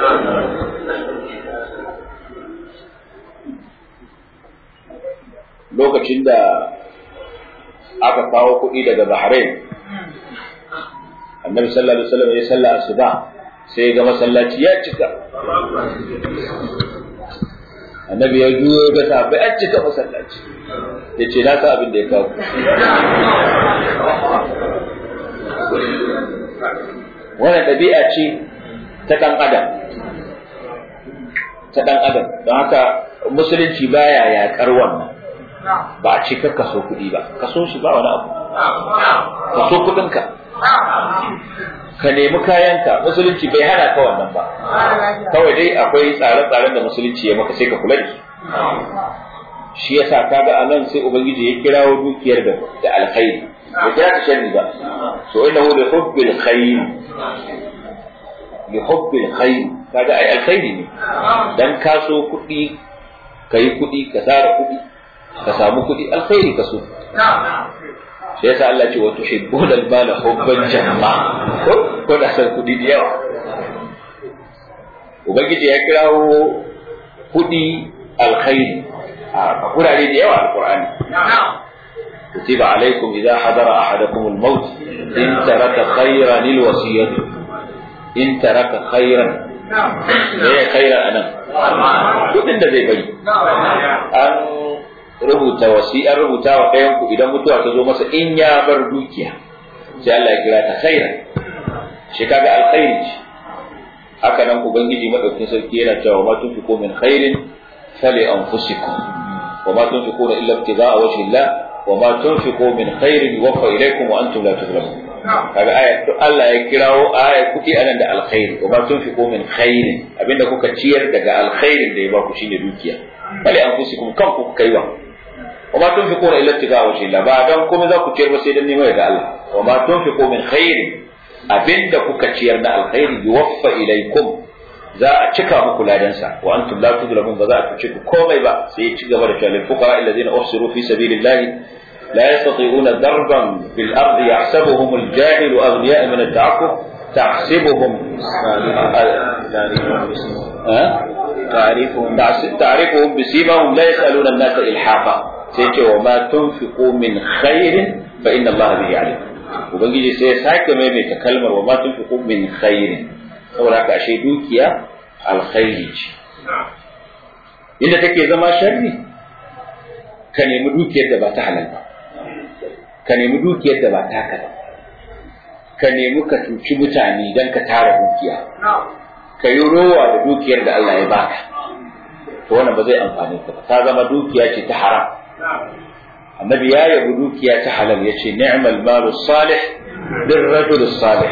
lokacin da aka kawo kuɗi daga Bahrain annabi sallallahu alaihi wasallam ya salla asuba sai ga masallaci ya cika annabi ya juyo ga sahabbai an cika masallaci ya ce na sa abin da ya kawo wannan ɗabi'a ce ta ɗan adam ta ɗan adam don haka musulunci baya yaƙar wannan ba a ce ka kaso kuɗi ba kaso shi ba wani abu kaso kuɗinka ka nemi kayanka musulunci bai hana ka wannan ba kawai dai akwai tsare-tsaren da musulunci ya maka sai ka kula da su shi yasa kaga anan sai ubangiji ya kirawo dukiyar da da alkhairi ya kira ta sharri ba so innahu li hubbil khair li hubbil khair kaga ai alkhairi ne dan ka so kuɗi kai kuɗi ka tsara kuɗi ka samu kuɗi alkhairi ka so sai yasa Allah ce wa tuhibbuna al-mala hubban jamma ko da san kudi da yawa ubangiji ya kirawo kudi alkhairi a kurare da yawa alqur'ani كتب عليكم إذا حضر أحدكم الموت إن ترك خيرا الوصية إن ترك خيرا إيه خيرا أنا كنت أنت زي بني أن rubuta wasi'ar rubuta wa ɗayan ku idan mutuwa ta zo masa in ya bar dukiya sai Allah ya kira ta khaira shi kaga alkhairi ce haka nan ubangiji madaukakin sarki yana cewa ma tunfiqu min khairin fali anfusikum wa ma tunfiquna illa ibtigha'a wajhi Allah wa ma tunfiqu min khairin yuwaffa ilaykum wa antum la tuzlamun kaga aya to Allah ya kirawo aya kuɗi anan da alkhairi wa ma tunfiqu min khairin abinda kuka ciyar daga alkhairin da ya ba ku shine dukiya fali anfusikum kanku kuka yi wa وما تنفقون الا ابتغاء وجه الله ba dan kuma za ku ciyar ba sai dan neman da Allah wa ma tunfiqu min khair abinda kuka ciyar na alkhairi yuwaffa ilaykum za a cika muku ladansa wa antum la tuzlamun ba za a tuce ku komai ba sai ya ci gaba da cewa lil fuqara alladhina uhsiru fi sabilillah la yastati'una darban fil ardi yahsabuhum al jahilu aghniya min al ta'aqqub تحسبهم تعرفهم تعرفهم بسيماهم لا يسألون الناس إلحافا sai ce wa ma tunfiqu min khairin fa inna Allah bihi alim ubangiji sai ya sake maimaita kalmar wa ma tunfiqu min khairin saboda haka ashe dukiya alkhairi ce inda take zama sharri ka nemi dukiyar da ba ta halal ba ka nemi dukiyar da ba taka ba ka nemi ka cuci mutane don ka tara dukiya ka yi rowa da dukiyar da Allah ya baka to wannan ba zai amfani ka ba ta zama dukiya ce ta haram annabi ya yabi dukiya ta halal ya ce ni'mal malu salih din rajul salih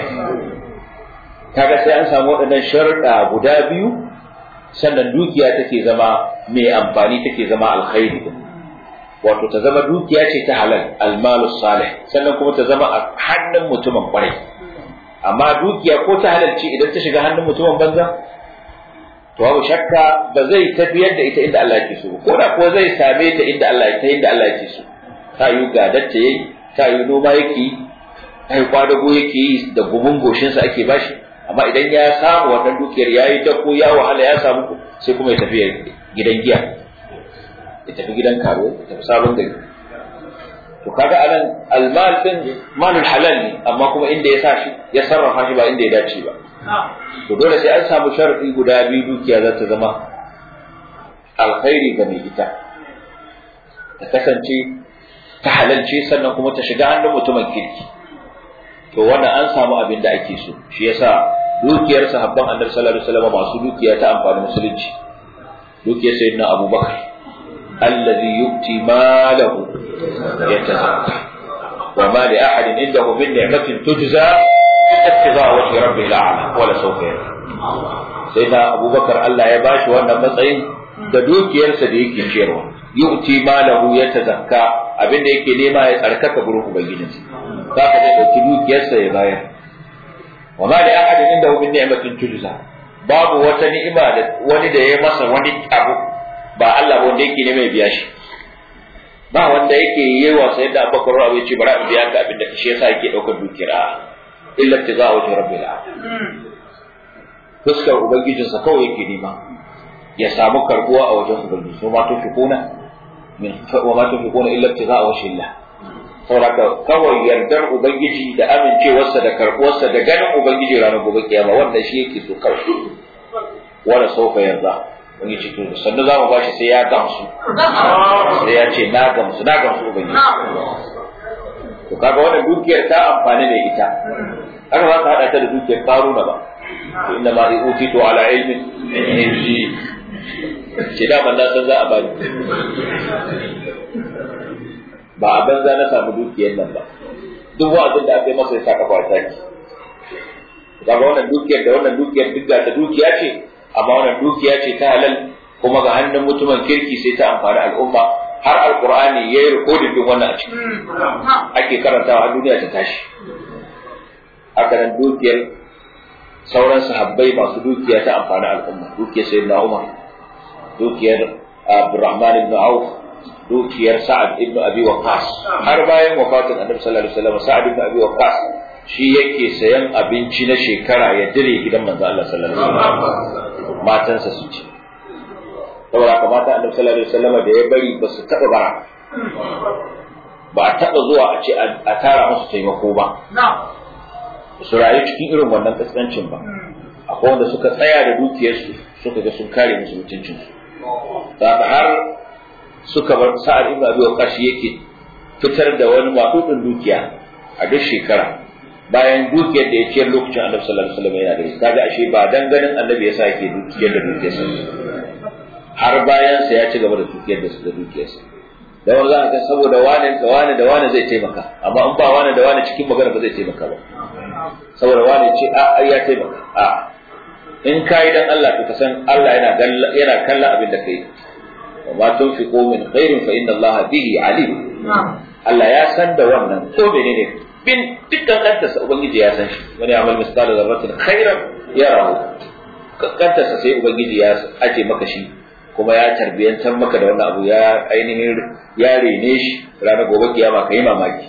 kaga sai an samu waɗannan sharuɗa guda biyu sannan dukiya take zama mai amfani take zama alkhairi wato ta zama dukiya ce ta halal almalu salih sannan kuma ta zama a hannun mutumin kwarai amma dukiya ko ta halal ce idan ta shiga hannun mutumin banza to babu shakka ba zai tafiyar da ita inda Allah yake so ko da ko zai same ta inda Allah ta inda Allah yake so ta yi gadatta yayi ta yi noma yake yi ta yi kwadago yake yi da gumin goshinsa ake bashi amma idan ya samu wannan dukiyar yayi dako ya wahala ya samu sai kuma ya tafi gidan giya ya tafi gidan karo ya tafi sabon gari to kaga anan almal din malul halal ne amma kuma inda ya sa shi ya sarrafa shi ba inda ya dace ba to dole sai an samu sharadi guda biyu dukiya za ta zama alkhairi ga mai ita ta kasance ta halalce sannan kuma ta shiga hannun mutumin kirki to wannan an samu abin da ake so shi yasa dukiyar sahabban annabi sallallahu alaihi wasallam masu dukiya ta amfani musulunci dukiyar sayyidina abubakar الذي يؤتي ماله يتزكى وما لأحد عنده من نعمة تجزى إلا ابتغاء وجه ربه الأعلى ولا سوف يرضى سيدنا أبو بكر الله يباش وأنا matsayin da dukiyarsa da yake ciyarwa yu'ti malahu yatazakka abin da yake nema ya tsarkaka gurin ubangijinsa zaka zai dauki dukiyarsa ya bayar wa ma li ahadin indahu min ni'matin tujza babu wata ni'ima da wani da ya masa wani abu ba Allah ba wanda yake ne mai biya shi ba wanda yake yi wa sai da Abubakar Rabi ya ce bari in biya ka abin da shi yasa yake daukar dukira illa tiza wa rabbil alamin fuskar ubangijinsa kawai yake nema ya samu karbuwa a wajen ubangiji so ma to fikuna min wa ma to fikuna illa tiza wa shillah saboda kawai yardar ubangiji da amincewarsa da karbuwarsa da ganin ubangiji ranar gobe kiyama wannan shi yake so kawai wala sofa yarda wani ce to sannan za mu bashi sai ya gamsu sai ya ce na gamsu na gamsu ubangiji to kaga wannan dukiyar ta amfani da ita haka za ka hada ta da dukiyar karuna ba to inda ma utitu ala ilmin indi ce da man san za a bani ba a banza na samu dukiyar nan ba duk wa'azin da aka yi masa ya saka kwata ki kaga wannan dukiyar da wannan dukiyar duk ta dukiya ce amma wannan dukiya ce ta halal kuma ga hannun mutumin kirki sai ta amfani al'umma har alqur'ani yayi rikodin din wannan a ciki ake karantawa har duniya ta tashi haka nan dukiyar sauran sahabbai masu dukiya ta amfani al'umma dukiyar sayyidina Umar dukiyar Abdurrahman ibn Auf dukiyar Sa'ad ibn Abi Waqqas har bayan wafatin Annabi sallallahu alaihi wasallam Sa'ad ibn Abi Waqqas shi yake sayan abinci na shekara ya dire gidan manzo Allah sallallahu alaihi wasallam matansa su ci saboda haka mata Annabi sallallahu alaihi wasallam da ya bari ba su taba bara ba a taba zuwa a ce a tara musu taimako ba su rayu cikin irin wannan kaskancin ba akwai wanda suka tsaya da dukiyarsu suka ga sun kare musu mutuncinsu haka har suka bar sa'ad ibn abi waqash yake fitar da wani maɗuɗin dukiya a duk shekara bayan dukiyar da ya ciyar lokacin annabi sallallahu alaihi wasallam yana da shi kaga ashe ba dan ganin annabi yasa yake dukiyar da dukiyarsa har bayan sa ya ci gaba da dukiyar da da dukiyarsa da wanda za ka saboda wani da wani da wani zai taimaka amma in ba wani da wani cikin magana ba zai taimaka ba saboda wani ce a ya taimaka a in kai dan Allah to ka san Allah yana yana kallon abin da kai wa ma tunfiqu min khairin fa inna Allah bihi alim Allah ya san da wannan ko menene bin dukkan kanta sa ubangiji ya san shi wani amal misqala zarratin khairan yarahu kanta sa sai ubangiji ya aje maka shi kuma ya tarbiyantar maka da wannan abu ya ainihin ya rene shi ranar gobe kiyama kai mamaki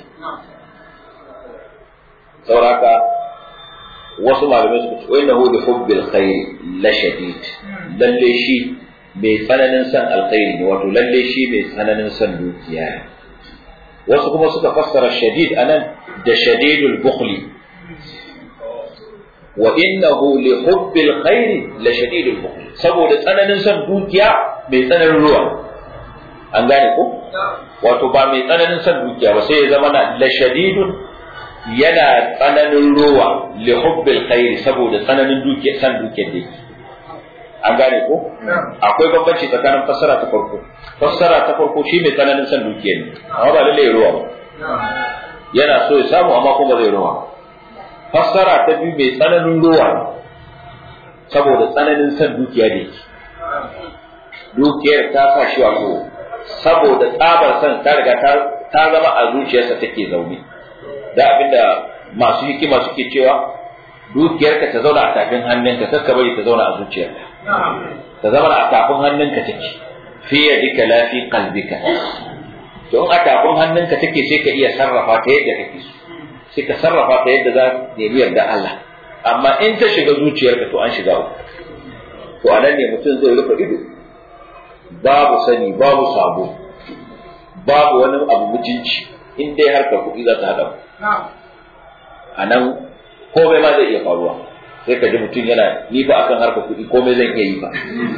sauraka wasu malamai suka ce wai nahu bi hubbil khair la shadid lalle shi mai tsananin san alkhairi ne wato lalle shi mai tsananin san dukiya wasu kuma suka fassara shadid anan da shadidul bukhli wa innahu li hubbil khairi la shadidul bukhli saboda tsananin son dukiya mai tsananin ruwa an gane ko wato ba mai tsananin son dukiya ba sai ya zama na la shadidun yana tsananin ruwa li hubbil khairi saboda tsananin dukiya san dukiyar da yake an gane ko akwai bambanci tsakanin fassara ta farko fassara ta farko shi mai tsananin son dukiyar ne amma ba lalle ruwa ba yana so ya samu amma kuma zai ruwa fassara ta biyu mai tsananin ruwa saboda tsananin son dukiya da yake dukiyar ta sa shi wato saboda tsabar son ta riga ta zama a zuciyarsa take zaune da abinda masu hikima suke cewa dukiyarka ta zauna a tafin hannunka kar ka bari ta zauna a zuciyarka ta zama a tafin hannunka take fi yadika la fi qalbika to in a tafin hannunka take sai ka iya sarrafa ta yadda kake so sai ka sarrafa ta yadda za ta yi yarda Allah amma in ta shiga zuciyarka to an shiga uku to anan ne mutum zai rufe ido babu sani babu sabo babu wani abu mutunci in dai harkar kuɗi za ta haɗa a nan komai ma zai iya faruwa sai ka ji mutum yana ni fa akan harkar kuɗi komai zan iya yi ba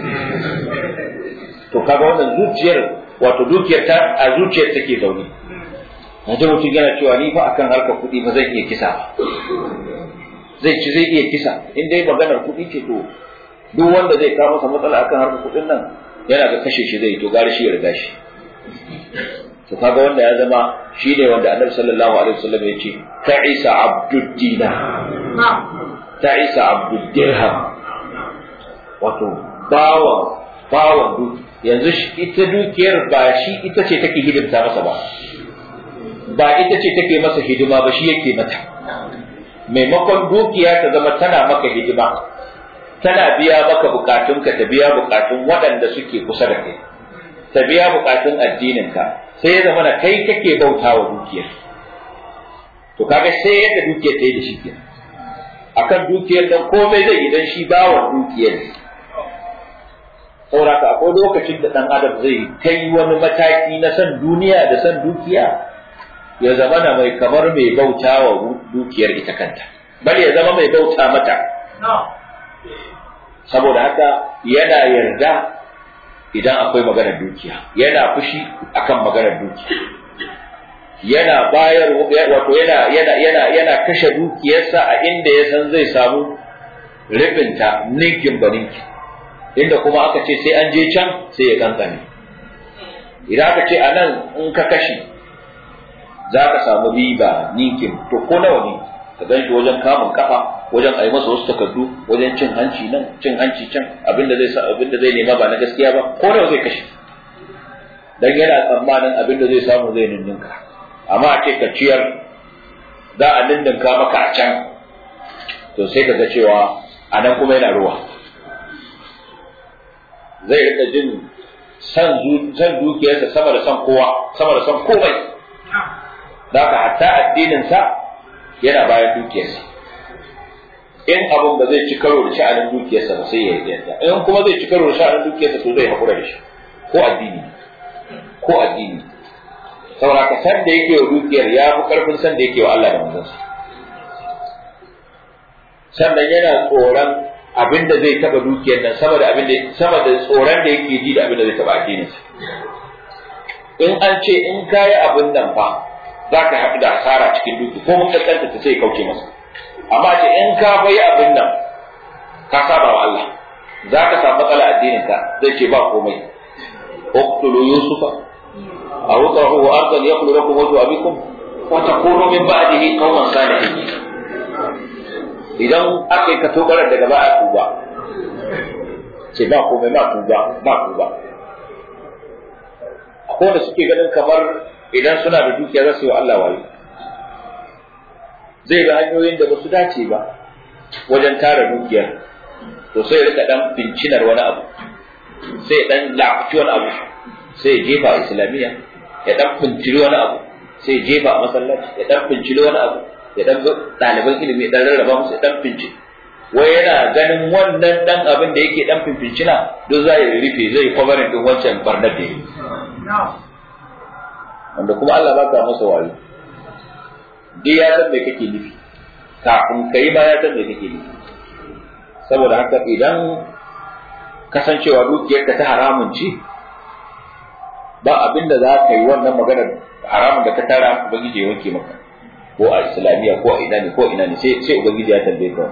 to kaga wannan zuciyar wato dukiyar ta a zuciyar take zaune na ji mutum yana cewa ni fa akan harkar kuɗi ba zan iya kisa ba zai ci zai iya kisa in dai maganar kuɗi ce to duk wanda zai kawo masa matsala akan harkar kuɗin nan yana ga kashe shi zai to gari shi ya riga shi to kaga wanda ya zama shi ne wanda annabi sallallahu alaihi wasallam ya ce ta'isa abdud dinar ta'isa abdud dirham wato bawan bawan duk yanzu ita dukiyar ba shi ita ce take hidimta masa ba ba ita ce take masa hidima ba shi yake mata maimakon dukiya ta zama tana maka hidima tana biya maka bukatunka ta biya bukatun waɗanda suke kusa da kai ta biya bukatun addininka sai ya zama na kai kake bauta wa dukiyar to kaga sai yadda dukiyar ta yi da shi kenan akan dukiyar dan komai zai idan shi bawa dukiyar sauraka akwai lokacin da dan adam zai kai wani mataki na san duniya da san dukiya ya zama na mai kamar mai bauta wa dukiyar ita kanta bal ya zama mai bauta mata saboda haka yana yarda idan akwai maganar dukiya yana fushi akan maganar dukiya yana bayar wato yana yana yana yana kashe dukiyarsa a inda ya san zai samu ribinta ninkin ba ninkin inda kuma aka ce sai an je can sai ya kankane idan aka ce a nan in ka kashe za ka samu riba ninkin to ko nawa ne ka gan shi wajen kamun kafa wajen a yi masa wasu takardu wajen cin hanci nan cin hanci can abinda zai sa abinda zai nema ba na gaskiya ba ko nawa zai kashe dan yana tsammanin abinda zai samu zai ninninka amma a ce ka ciyar za a ninninka maka a can to sai ka ga cewa a nan kuma yana ruwa zai rika jin san san dukiyarsa sama da san kowa sama da san komai da haka hatta addinin sa yana bayan dukiyarsa in abin ba zai ci karo da sha'anin dukiyarsa ba sai ya yarda in kuma zai ci karo da sha'anin dukiyarsa to zai hakura da shi ko addini ko addini saboda ka san da yake wa dukiyar ya fi karfin san da yake wa Allah da manzansa sannan yana tsoron abin da zai taba dukiyar nan sama da abin da sama da tsoron da yake ji da abin da zai taba addinin sa in an ce in kayi abin nan fa za ka haɗu da asara cikin duki ko mun kaskanta ta sai kauce masa amma ce in ka bai abin nan ka saba wa Allah za ka samu matsala addinin ka zai ce ba komai uqtulu yusufa aw utrahu ardan yaqulu lakum wajhu abikum wa takunu min ba'dihi qauman salihin idan aka yi kato barar daga ba a tuba ce ba komai ba tuba ba tuba akwai da suke ganin kamar idan suna da dukiya za su yi wa Allah wayo zai ga hanyoyin da ba su dace ba wajen tara dukiyar to sai rika dan bincinar wani abu sai dan lafuci wani abu sai ya jefa a islamiyya ya dan binciri wani abu sai ya jefa a masallaci ya dan binciri wani abu ya dan ɗaliban ilimi dan rarraba musu ya dan finci wai yana ganin wannan dan abin da yake dan finfincina duk za ya rufe zai kwabarin din wancan barnar da yi wanda kuma Allah baka masa wayo duk ya san me kake nufi kafin kai ma ya san me kake nufi saboda haka idan kasancewa dukiyarka ta haramun ce ba abin da za ka yi wannan maganar haramun da ka tara ubangiji ya wanke maka ko a islamiyya ko a ina ne ko ina ne sai sai ubangiji ya tambaye ka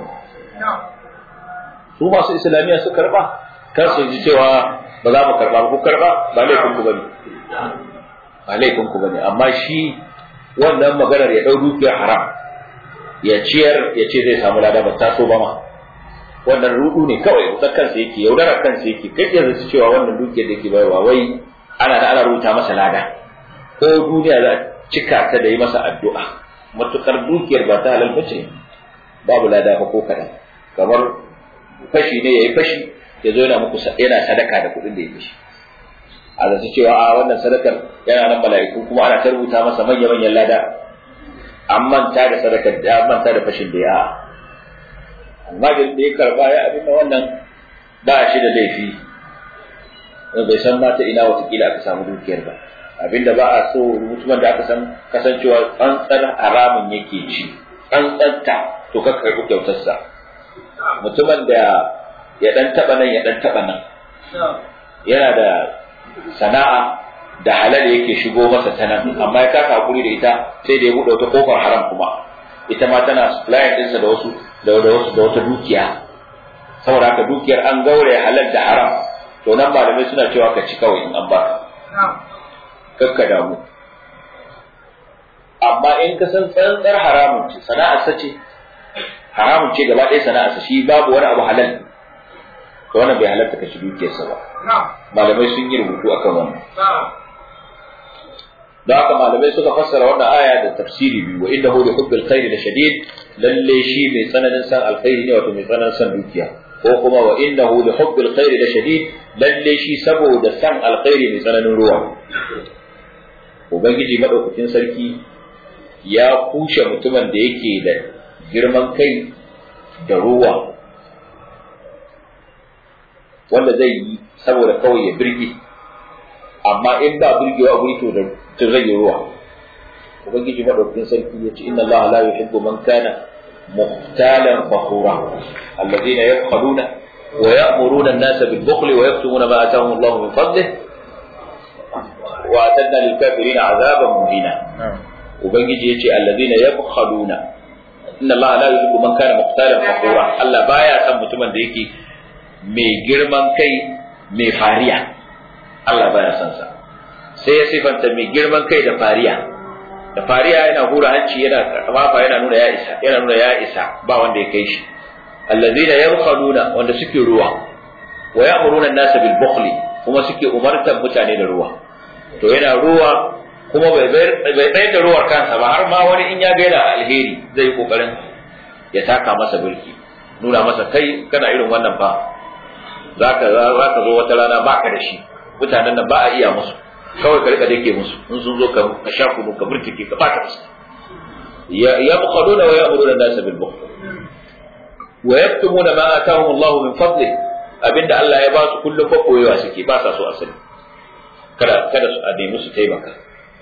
su masu islamiyya su karba kar su ji cewa ba za mu karba ku karba ba laifin ku bane ba laifin ku bane amma shi wannan maganar ya dau dukiyar haram ya ciyar ya ce zai samu lada ba ta so ba ma wannan rudu ne kawai wutar kansa yake yaudarar kansa yake kai ya zaci cewa wannan dukiyar da yake bayarwa wai ana da ana rubuta masa lada ko duniya za cika ta da yi masa addu'a matukar dukiyar ba ta halal bace babu lada ba ko kadan kamar fashi ne yayi fashi ya zo yana muku yana sadaka da kuɗin da ya fashi a zaci cewa a wannan sadakar yana nan mala'iku kuma ana ta rubuta masa manya manyan lada an manta da sadakar da an manta da fashin da ya amma da ya karba ya abin wannan ba shi da laifi bai san ma ta ina watakila aka samu dukiyar ba abinda ba a so mutumin da aka san kasancewa tsantsar haramun yake ci tsantsanta to ka karɓi kyautarsa mutumin da ya dan taba nan ya dan taba nan yana da sana'a da halal yake shigo masa ta nan amma ya kasa hakuri da ita sai da ya buɗe wata kofar haram kuma ita ma tana supply ɗinsa da wasu da wasu da wata dukiya saboda haka dukiyar an gauraya halal da haram to nan malamai suna cewa ka ci kawai in an baka kakka damu amma in ka san tsantsar haramun ce sana'ar sa ce haramun ce gaba ɗaya sana'ar sa shi babu wani abu halal to wannan bai halarta ka ci dukiyarsa ba malamai sun yi rubutu akan wannan da haka malamai suka fassara wannan aya da tafsiri biyu wa innahu li hubbil khairi la shadid lalle shi mai tsananin san alkhairi ne wato mai tsananin san dukiya ko kuma wa innahu li hubbil khairi la shadid lalle shi saboda san alkhairi mai tsananin ruwa ubangiji madaukakin sarki ya kushe mutumin da yake da girman kai da ruwa wanda zai yi saboda kawai ya birge amma in ba birgewa a guri to da to zai yi ruwa ubangiji madaukakin sarki ya ce inna allaha la yuhibbu man kana muhtalan fakhura alladhina yabkhaluna wa ya'muruna an-nasa bil bukhli wa yaktumuna ma atahum allah min fadlihi wa atadna lil kafirin azaban muhina ubangiji ya ce alladhina yabkhaluna inna allaha la yuhibbu man kana muhtalan fakhura allah baya san mutumin da yake mai girman kai mai fariya Allah baya son sa sai ya sifanta mai girman kai da fariya da fariya yana hura hanci yana kafafa yana nuna ya isa yana nuna ya isa ba wanda ya kai shi allazina yabkhaluna wanda suke ruwa wa ya'muruna an-nasa bil bukhli kuma suke umartar mutane da ruwa to yana ruwa kuma bai bai tsayar da ruwar kansa ba har ma wani in ya ga yana alheri zai yi kokarin ya taka masa birki nuna masa kai kana irin wannan fa zaka zaka zo wata rana baka da shi mutanen nan ba a iya musu kawai ka rika dake musu in sun zo ka sha kunu ka burtike ka bata musu ya yabkhaduna wa ya'muruna an-nasa bil bukhl wa yaktumuna ma atahum Allah min fadli abinda Allah ya ba su kullum fa koyewa suke ba sa so asali kada kada su ade musu taimaka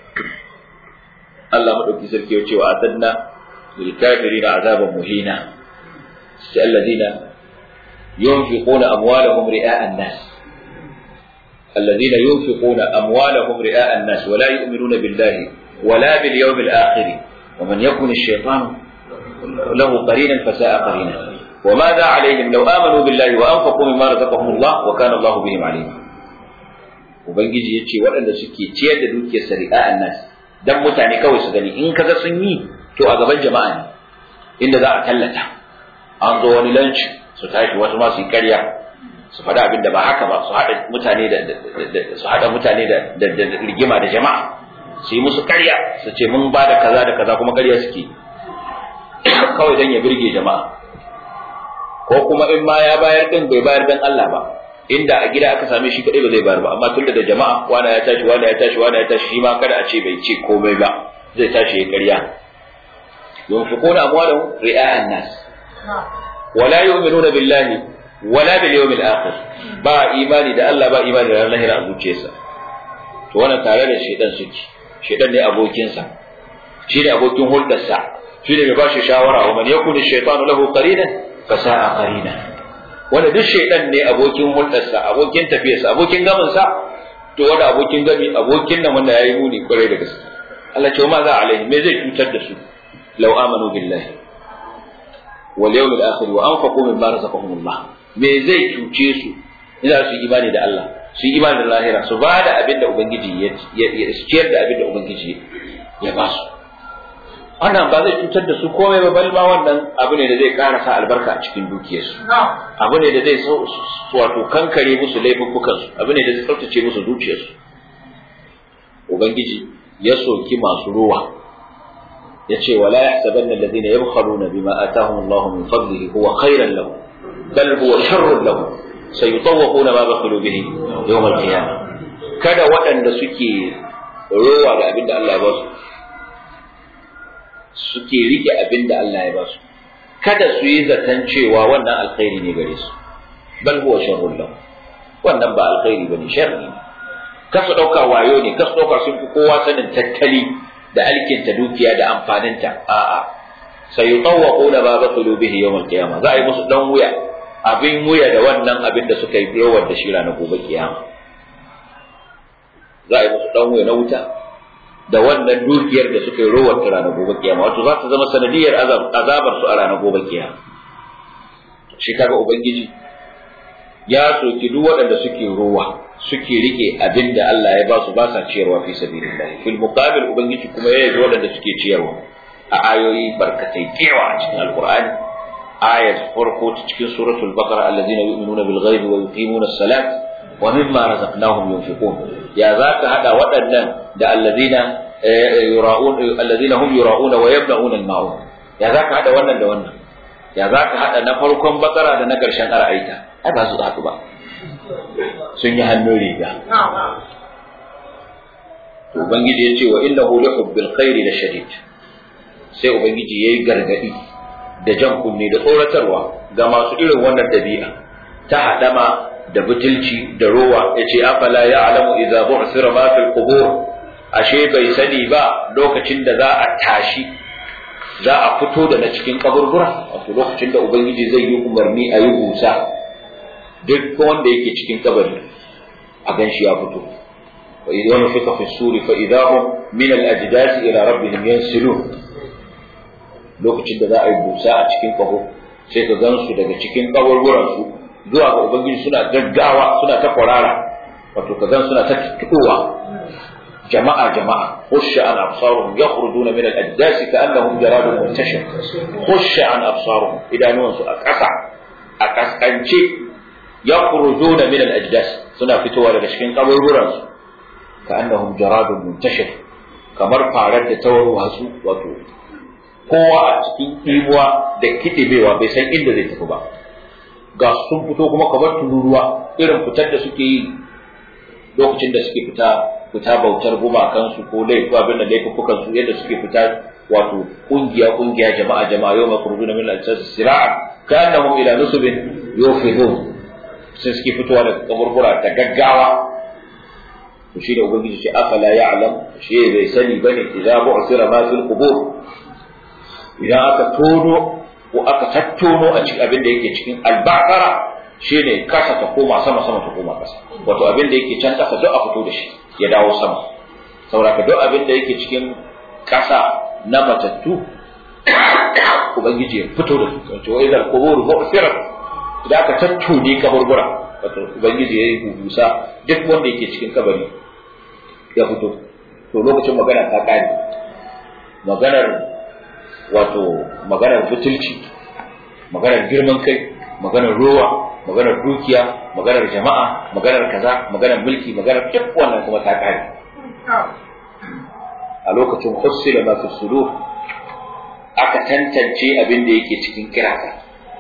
Allah madauki sarki ya ce wa adanna lil kafirina azaban muhina sai alladina yunfiquna amwalahum ri'a an-nas الذين ينفقون أموالهم رئاء الناس ولا يؤمنون بالله ولا باليوم الآخر ومن يكن الشيطان له قرينا فساء قرينا وماذا عليهم لو آمنوا بالله وأنفقوا مما رزقهم الله وكان الله بهم عليما ubangiji ya ce waɗanda suke ciyar da dukiyar sari'a annas dan mutane kawai su gani in kaga sun yi to a gaban jama'a ne inda za a tallata an zo wani lunch su tashi wasu ma su yi karya su faɗa abin da ba haka ba su haɗa mutane da su haɗa mutane da rigima da jama'a su yi musu karya su ce mun ba da kaza da kaza kuma karya suke kawai don ya birge jama'a ko kuma in ma ya bayar din bai bayar dan Allah ba inda a gida aka same shi kadai ba zai bayar ba amma tun da jama'a wanda ya tashi wanda ya tashi wanda ya tashi shi ma kada a ce bai ce komai ba zai tashi ya karya yunfiquna amwalahum ri'a an-nas wala yu'minuna billahi wala bil yawmil akhir ba imani da Allah ba imani da ranar lahira a zuciyarsa to wannan tare da shedan suke shaitan ne abokinsa shi ne abokin hulɗarsa shi ne mai ba shi shawara wa man yakun shaytanu lahu qarinan fa sa'a qarina wanda duk shaitan ne abokin hulɗarsa abokin tafiyarsa abokin gaminsa to wanda abokin gami abokin nan wanda yayi muni kwarai da gaske Allah ce ma za alaihi me zai cutar da su law amanu billahi wal yawmil akhir wa anfaqu mimma razaqahumullah me zai cuce su ina su imani da Allah su yi imani da lahira su ba da abin da ubangiji ya ciyar da abin da ubangiji ya ba su wannan ba zai cutar da su komai ba bal ma wannan abu ne da zai ƙara sa albarka a cikin dukiyarsu abu ne da zai wato kankare musu laifuffukan su abu ne da zai tsaftace musu zuciyarsu ubangiji ya soki masu ruwa ya ce wala yahsabanna alladhina yabkhaluna bima atahum Allah min fadlihi huwa khairan lahum bal huwa sharrun lahum sayutawwaquna ma bakhilu bihi yawm al-qiyamah kada waɗanda suke rowa da abin da Allah ya ba su suke rike abin da Allah ya ba su kada su yi zaton cewa wannan alkhairi ne gare su bal huwa sharrun lahum wannan ba alkhairi bane sharri ne kasu dauka wayo ne kasu dauka sun fi kowa sanin tattali da alkinta dukiya da amfaninta a'a sayutawwaquna ma bakhilu bihi yawm al-qiyamah za a yi musu dan wuya abin wuya da wannan abin da suka yi yawar da shi ranar gobe kiyama za a yi musu dan wuya na wuta da wannan dukiyar da suka yi rowar ta ranar gobe kiyama wato za ta zama sanadiyar azabar su a ranar gobe kiyama shi kaga ubangiji ya soki duk waɗanda suke rowa suke rike abin da Allah ya ba su ba sa ciyarwa fi sabilillah fil muqabil ubangiji kuma ya yi waɗanda suke ciyarwa a ayoyi barkatai kewa a cikin alqur'ani ayat farko ta cikin suratul baqara allazina yu'minuna bil ghaibi wa yuqimuna as-salat wa mimma razaqnahum yunfiqun ya zaka hada waɗannan da allazina yura'un allazina hum yura'una wa yabna'una al-ma'un ya zaka hada wannan da wannan ya zaka hada na farkon bakara da na karshen ara'aita ai ba su haɗu ba sun yi hannun riga ubangiji ya ce wa innahu li hubbil khairi la shadid sai ubangiji yayi gargadi da jan kunne da tsoratarwa ga masu irin wannan dabi'a ta hadama da butulci da rowa yace afala ya'lamu idza bu'thira ma fil qubur ashe bai sani ba lokacin da za a tashi za a fito da na cikin kaburbura wato lokacin da ubangiji zai yi umarni a yi busa duk wanda yake cikin kabari a gan shi ya fito wa idan nufika fi suri fa idahum min al ajdasi ila rabbihim yansilun lokacin da za a yi busa a cikin kaho sai ka gan su daga cikin kaburburan su zuwa ga ubangiji suna gaggawa suna ta kwarara wato ka gan suna ta tukowa jama'a jama'a khusha an absaruhum yakhrujuna min al ajdasi ka'annahum jaradun muntashir khusha an absaruhum idanuwansu a ƙasa a kaskance yakhrujuna min al-ajdas suna fitowa daga cikin kaburburan su ka'annahum jaradun muntashir kamar farar da tawarwa su wato kowa a cikin imuwa da kidibewa bai san inda zai tafi ba ga sun fito kuma kamar tururuwa irin fitar da suke yi lokacin da suke fita fita bautar gumakan su ko laifi abin da laifukan su yadda suke fita wato kungiya kungiya jama'a jama'a yau makuruna min al-ajdas sira'a ka'annahum ila nusubin yufidun sai suke fitowa daga kaburbura ta gaggawa to shi da ubangiji ce afala ya'lam shi bai sani bane idza bu'sira ma fil qubur idan aka tono ko aka tattono a cikin abin da yake cikin al-baqara shine kasa ta koma sama sama ta koma kasa wato abin da yake can kasa duk a fito da shi ya dawo sama saboda duk abin da yake cikin kasa na matattu ubangiji ya fito da su wato idan qubur bu'sira da aka tattune kaburbura wato ubangiji ya yi bubusa duk wanda yake cikin kabari ya fito to lokacin magana ta kare maganar wato maganar butulci maganar girman kai maganar rowa maganar dukiya maganar jama'a maganar kaza maganar mulki maganar duk wannan kuma ta kare a lokacin hussila ma fi sudur aka tantance abin da yake cikin kirata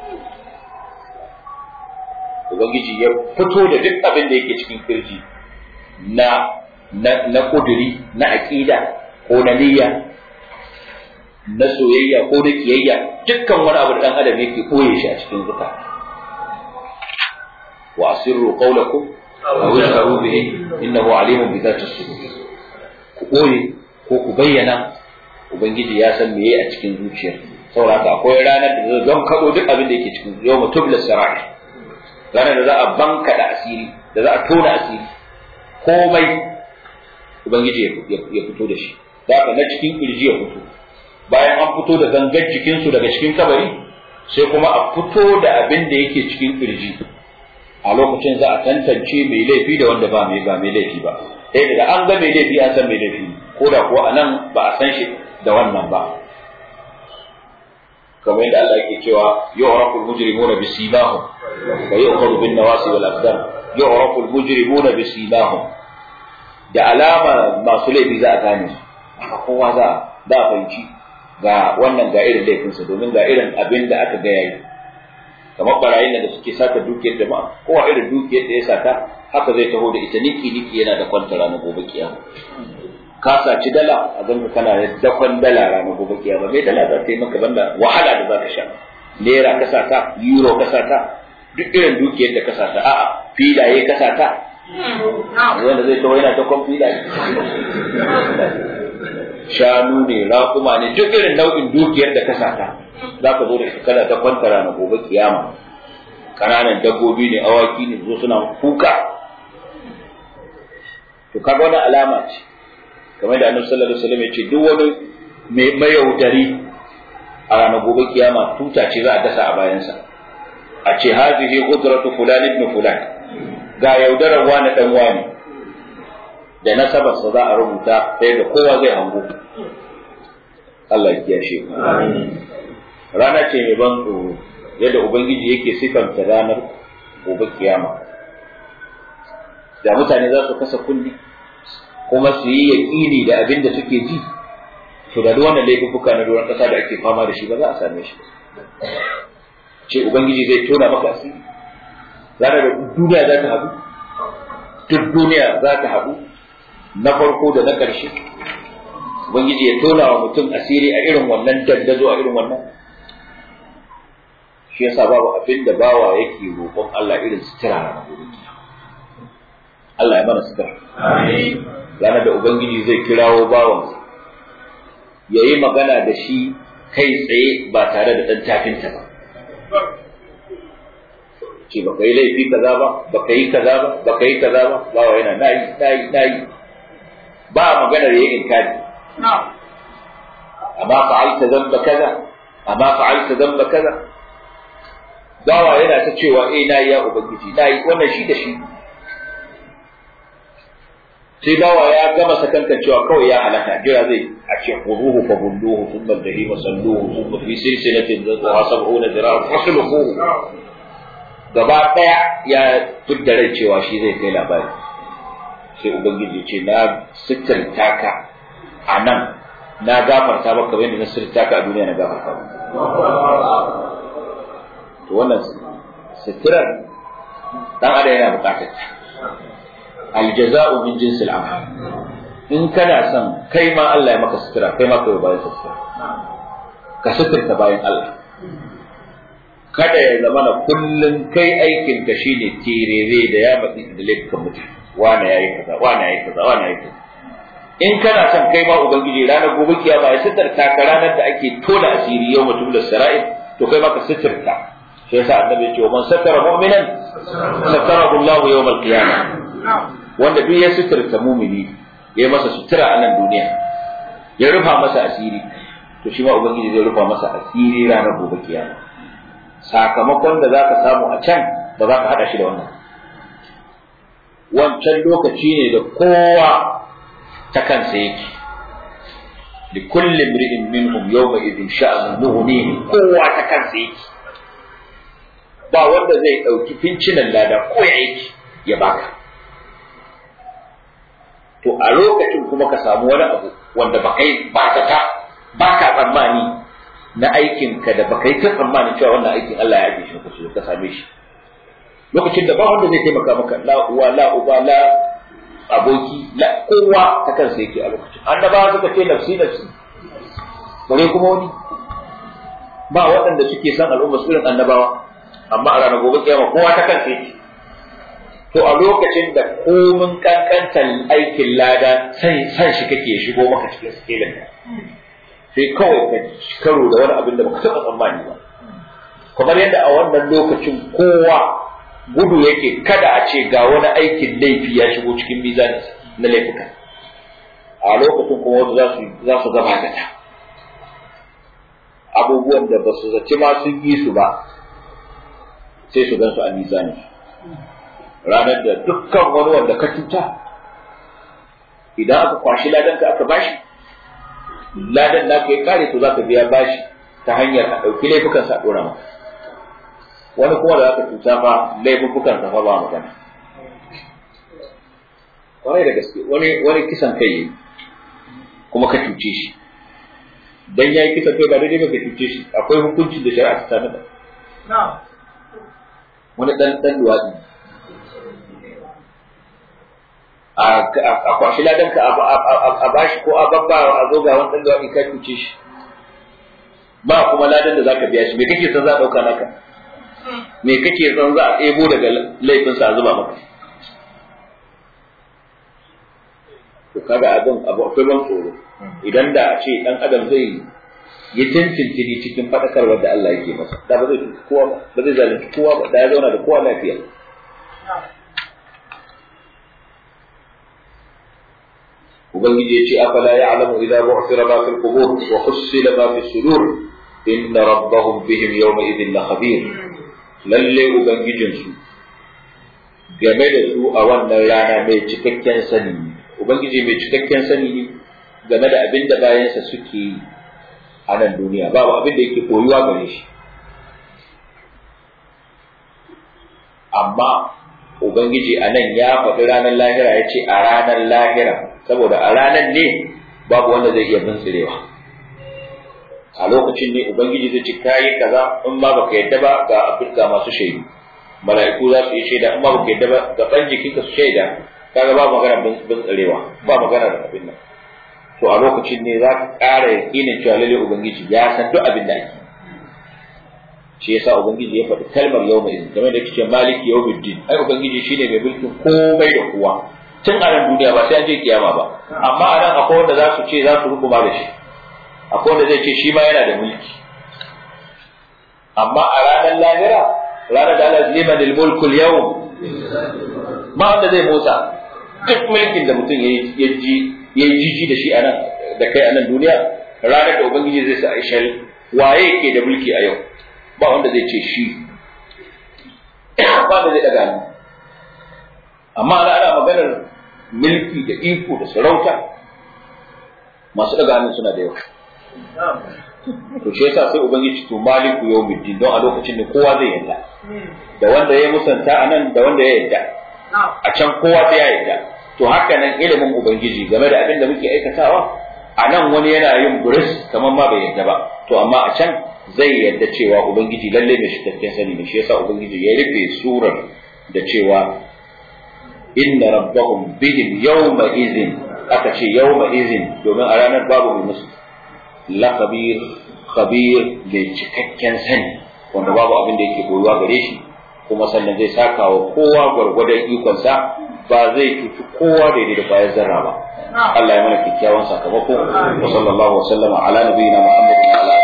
Ubangiji ya fito da duk abin da yake cikin kirji na na na kuduri na aqida ko na niyya na soyayya ko na kiyayya dukkan wani abu da dan adam yake koye shi a cikin zuka wa asirru qawlakum aw yashharu bihi innahu alimun bi dhati sudur ku koye ko ku bayyana ubangiji ya san meye a cikin zuciyar saboda haka akwai ranar da zai don kaɗo duk abin da yake cikin yau mutum da sarai ranar da za a banka da asiri da za a tona asiri komai ubangiji ya fito da shi za ka na cikin kirji ya fito bayan an fito da gangar jikinsu daga cikin kabari sai kuma a fito da abin da yake cikin kirji a lokacin za a tantance mai laifi da wanda ba mai ba mai laifi ba sai da an ga mai laifi an san mai laifi ko da kuwa anan ba a san shi da wannan ba kamar yadda Allah yake cewa yu'rafu al-mujrimuna bisimahum wa yu'khadhu bin nawasi wal aqdam yu'rafu al-mujrimuna bisimahum da alama masu laifi za a gane su kowa za da fahimci ga wannan ga irin laifinsa domin ga irin abin da aka ga yayi kamar barayin da suke sata dukiyar jama'a kowa irin dukiyar da ya sata haka zai taho da ita niki niki yana da kwanta ranar gobe kiyama ka saci dala a ganka kana da dakon dala ranar gobe kiyama mai dala za ta yi maka banda wahala da za ka sha naira ka sata euro ka sata duk irin dukiyar da ka sata a'a filaye ka sata wanda zai taho yana dakon filaye shanu ne raƙuma ne duk irin nau'in dukiyar da ka sata za ka zo da kana ta kwantara na gobe kiyama kananan dabbobi ne awaki ne zo suna kuka to kaga wani alama ce kamar da annabi sallallahu alaihi wasallam ya ce duk wani mai mayaudari a ranar gobe kiyama tuta ce za a dasa a bayansa a ce hazihi qudratu fulan ibn fulan ga yaudarar wani dan wani da nasabarsa za a rubuta sai da kowa zai hango Allah ya kiyashe rana ce mai ban tsoro yadda ubangiji yake sifanta ranar gobe kiyama da mutane za su kasa kulli kuma su yi yaƙini da abin da suke ji to da duk wannan laifuka na doron ƙasa da ake fama da shi ba za a same shi ce ubangiji zai tona maka asiri ranar da duniya za ta haɗu duk duniya za ta haɗu na farko da na ƙarshe ubangiji ya tona wa mutum asiri a irin wannan dandazo a irin wannan shi yasa babu abin da bawa yake roƙon Allah irin sutura na gobe Allah ya mana sutura ranar da ubangiji zai kirawo bawansa ya yi magana da shi kai tsaye ba tare da ɗan tafinta ba ce baka yi laifi kaza ba baka yi kaza ba baka yi kaza ba bawa yana nayi nayi nayi ba maganar yayin inkari amma fa'alta dhanba kaza amma fa'alta dhanba kaza bawa yana ta cewa eh nayi ya ubangiji nayi wannan shi da shi sai bawa ya gama sakankan cewa kawai ya halaka jira zai a ce khuduhu fa bulluhu thumma al-jahima salluhu thumma fi silsilatin dhatuha sab'una zira'an fasluhu gaba daya ya tudda rai cewa shi zai kai labari sai ubangiji ce na sitirta ka a nan na gafarta maka kamar yadda na sitirta ka a duniya na gafarta maka to wannan sitirar dan adam yana bukatar ta aljaza'u min jinsil amal in kana son kai ma Allah ya maka sutura kai ma kai bayan sutura ka suturta bayan Allah kada ya zama na kullun kai aikin ka shine tirere da ya matsi da laifukan mutum wane yayi kaza wane yayi kaza wane yayi kaza in kana son kai ma ubangiji ranar gobe kiyama ya suturta ka ranar da ake tona asiri yau mutum da sara'in to kai ma ka suturta shi yasa annabi ya ce man satara mu'minan satarahu Allahu yawmal qiyamah wanda duk ya suturta mumini ya yi masa sutura a nan duniya ya rufa masa asiri to shi ma ubangiji zai rufa masa asiri ranar gobe kiyama sakamakon da zaka samu a can ba za ka hada shi da wannan wancan lokaci ne da kowa ta kansa yake لكل امرئ منهم يومئذ شأن مغنيه kowa ta kansa yake ba wanda zai ɗauki fincinan lada ko ya yake ya baka to a lokacin kuma ka samu wani abu wanda ba kai ba ta ta ba ka tsammani na aikin ka da ba kai ta tsammanin cewa wannan aikin Allah ya ajiye shi ka ka same shi lokacin da ba wanda zai taimaka maka la uwa la uba la aboki la kowa ta kansa yake a lokacin annabawa suka ce nafsi nafsi bare kuma wani ba waɗanda suke son al'umma su irin annabawa amma a ranar gobe kiyama kowa ta kansa yake to a lokacin da komin kankantar aikin lada san san shi kake shigo maka cikin sikelin sai kawai ka karo da wani abin da baka taɓa tsammani ba kamar yadda a wannan lokacin kowa gudu yake kada a ce ga wani aikin laifi ya shigo cikin mizani na laifuka a lokacin kuma wasu za su za su gaba da ta abubuwan da ba su zaci ma sun yi su ba sai su gan su a mizani ranar da dukkan wani wanda ka cuta idan aka kwashi ladan ka aka bashi ladan da ka yi kare to za ka biya bashi ta hanyar a ɗauki laifukan sa ɗora maka wani kuma da aka cuta fa laifukan sa fa ba magana kwarai da gaske wani wani kisan kai yayi kuma ka cuce shi dan yayi kisan kai ba daidai ba ka cuce shi akwai hukuncin da shari'a ta tanada wani dan dan luwadi a kwashi ladan ka a bashi ko a babba a zo ga wani dan luwadi ka cuce shi ba kuma ladan da zaka biya shi me kake son za a dauka naka me kake son za a ɗebo daga laifinsa a zuba maka to kaga abin abu akwai ban tsoro idan da a ce dan adam zai yi tintintini cikin faɗakarwar da Allah yake masa da ba zai cuci kowa ba ba zai zalunci kowa ba da ya zauna da kowa lafiya ubangiji ya ce afala ya'lamu idza bu'thira ma fil qubur wa hussila ma fi sudur inna rabbahum bihim yawma idhin la khabir lalle ubangijinsu game da su a wannan rana mai cikakken sani ubangiji mai cikakken sani ne game da abin da bayansa suke yi a nan duniya babu abin da yake koyuwa gare shi amma ubangiji a nan ya faɗi ranar lahira ya ce a ranar lahira saboda a ranar ne babu wanda zai iya bintsirewa a lokacin ne ubangiji zai ci kayi kaza in ma baka yadda ba ga afirka masu shaidu mala'iku za su yi shaida in ma baka yadda ba ga ban jikinka su shaida kaga ba magana bin tsarewa ba magana da abin nan to a lokacin ne za ka ƙara yakinin cewa lalle ubangiji ya san duk abin da ake shi yasa ubangiji ya faɗi kalmar yau mai game da kike maliki yau din ai ubangiji shine mai mulkin komai da kowa tun a nan duniya ba sai an je kiyama ba amma a nan akwai wanda za su ce za su rukuma da shi akwai wanda zai ce shi ma yana da mulki amma a ranar lahira ranar da Allah liman al-mulku al-yawm ba wanda zai motsa duk mulkin da mutum ya ji ya yi jiji da shi a nan da kai a nan duniya ranar da ubangiji zai sa aishar waye ke da mulki a yau ba wanda zai ce shi ba wanda zai daga ni amma ana ana maganar mulki da iko da sarauta masu daga hannun suna da yawa to shi yasa sai ubangiji to maliku yawmiddin don a lokacin da kowa zai yarda da wanda ya musanta a nan da wanda ya yarda a can kowa sai ya yarda to haka nan ilimin ubangiji game da abin da muke aikatawa a nan wani yana yin buris kamar ma bai yarda ba to amma a can zai yarda cewa ubangiji lalle mai cikakken sani ne shi yasa ubangiji ya rufe surar da cewa inna rabbahum bihim yawma idhin aka ce yawma idhin domin a ranar babu mai musu la khabir khabir mai cikakken sani wanda babu abin da yake koyuwa gare shi kuma sannan zai saka wa kowa gwargwadon ikonsa ba zai cuci kowa daidai da bayan zarra ba Allah ya mana kyakkyawan sakamako wa sallallahu wa sallama ala nabiyina Muhammadin wa ala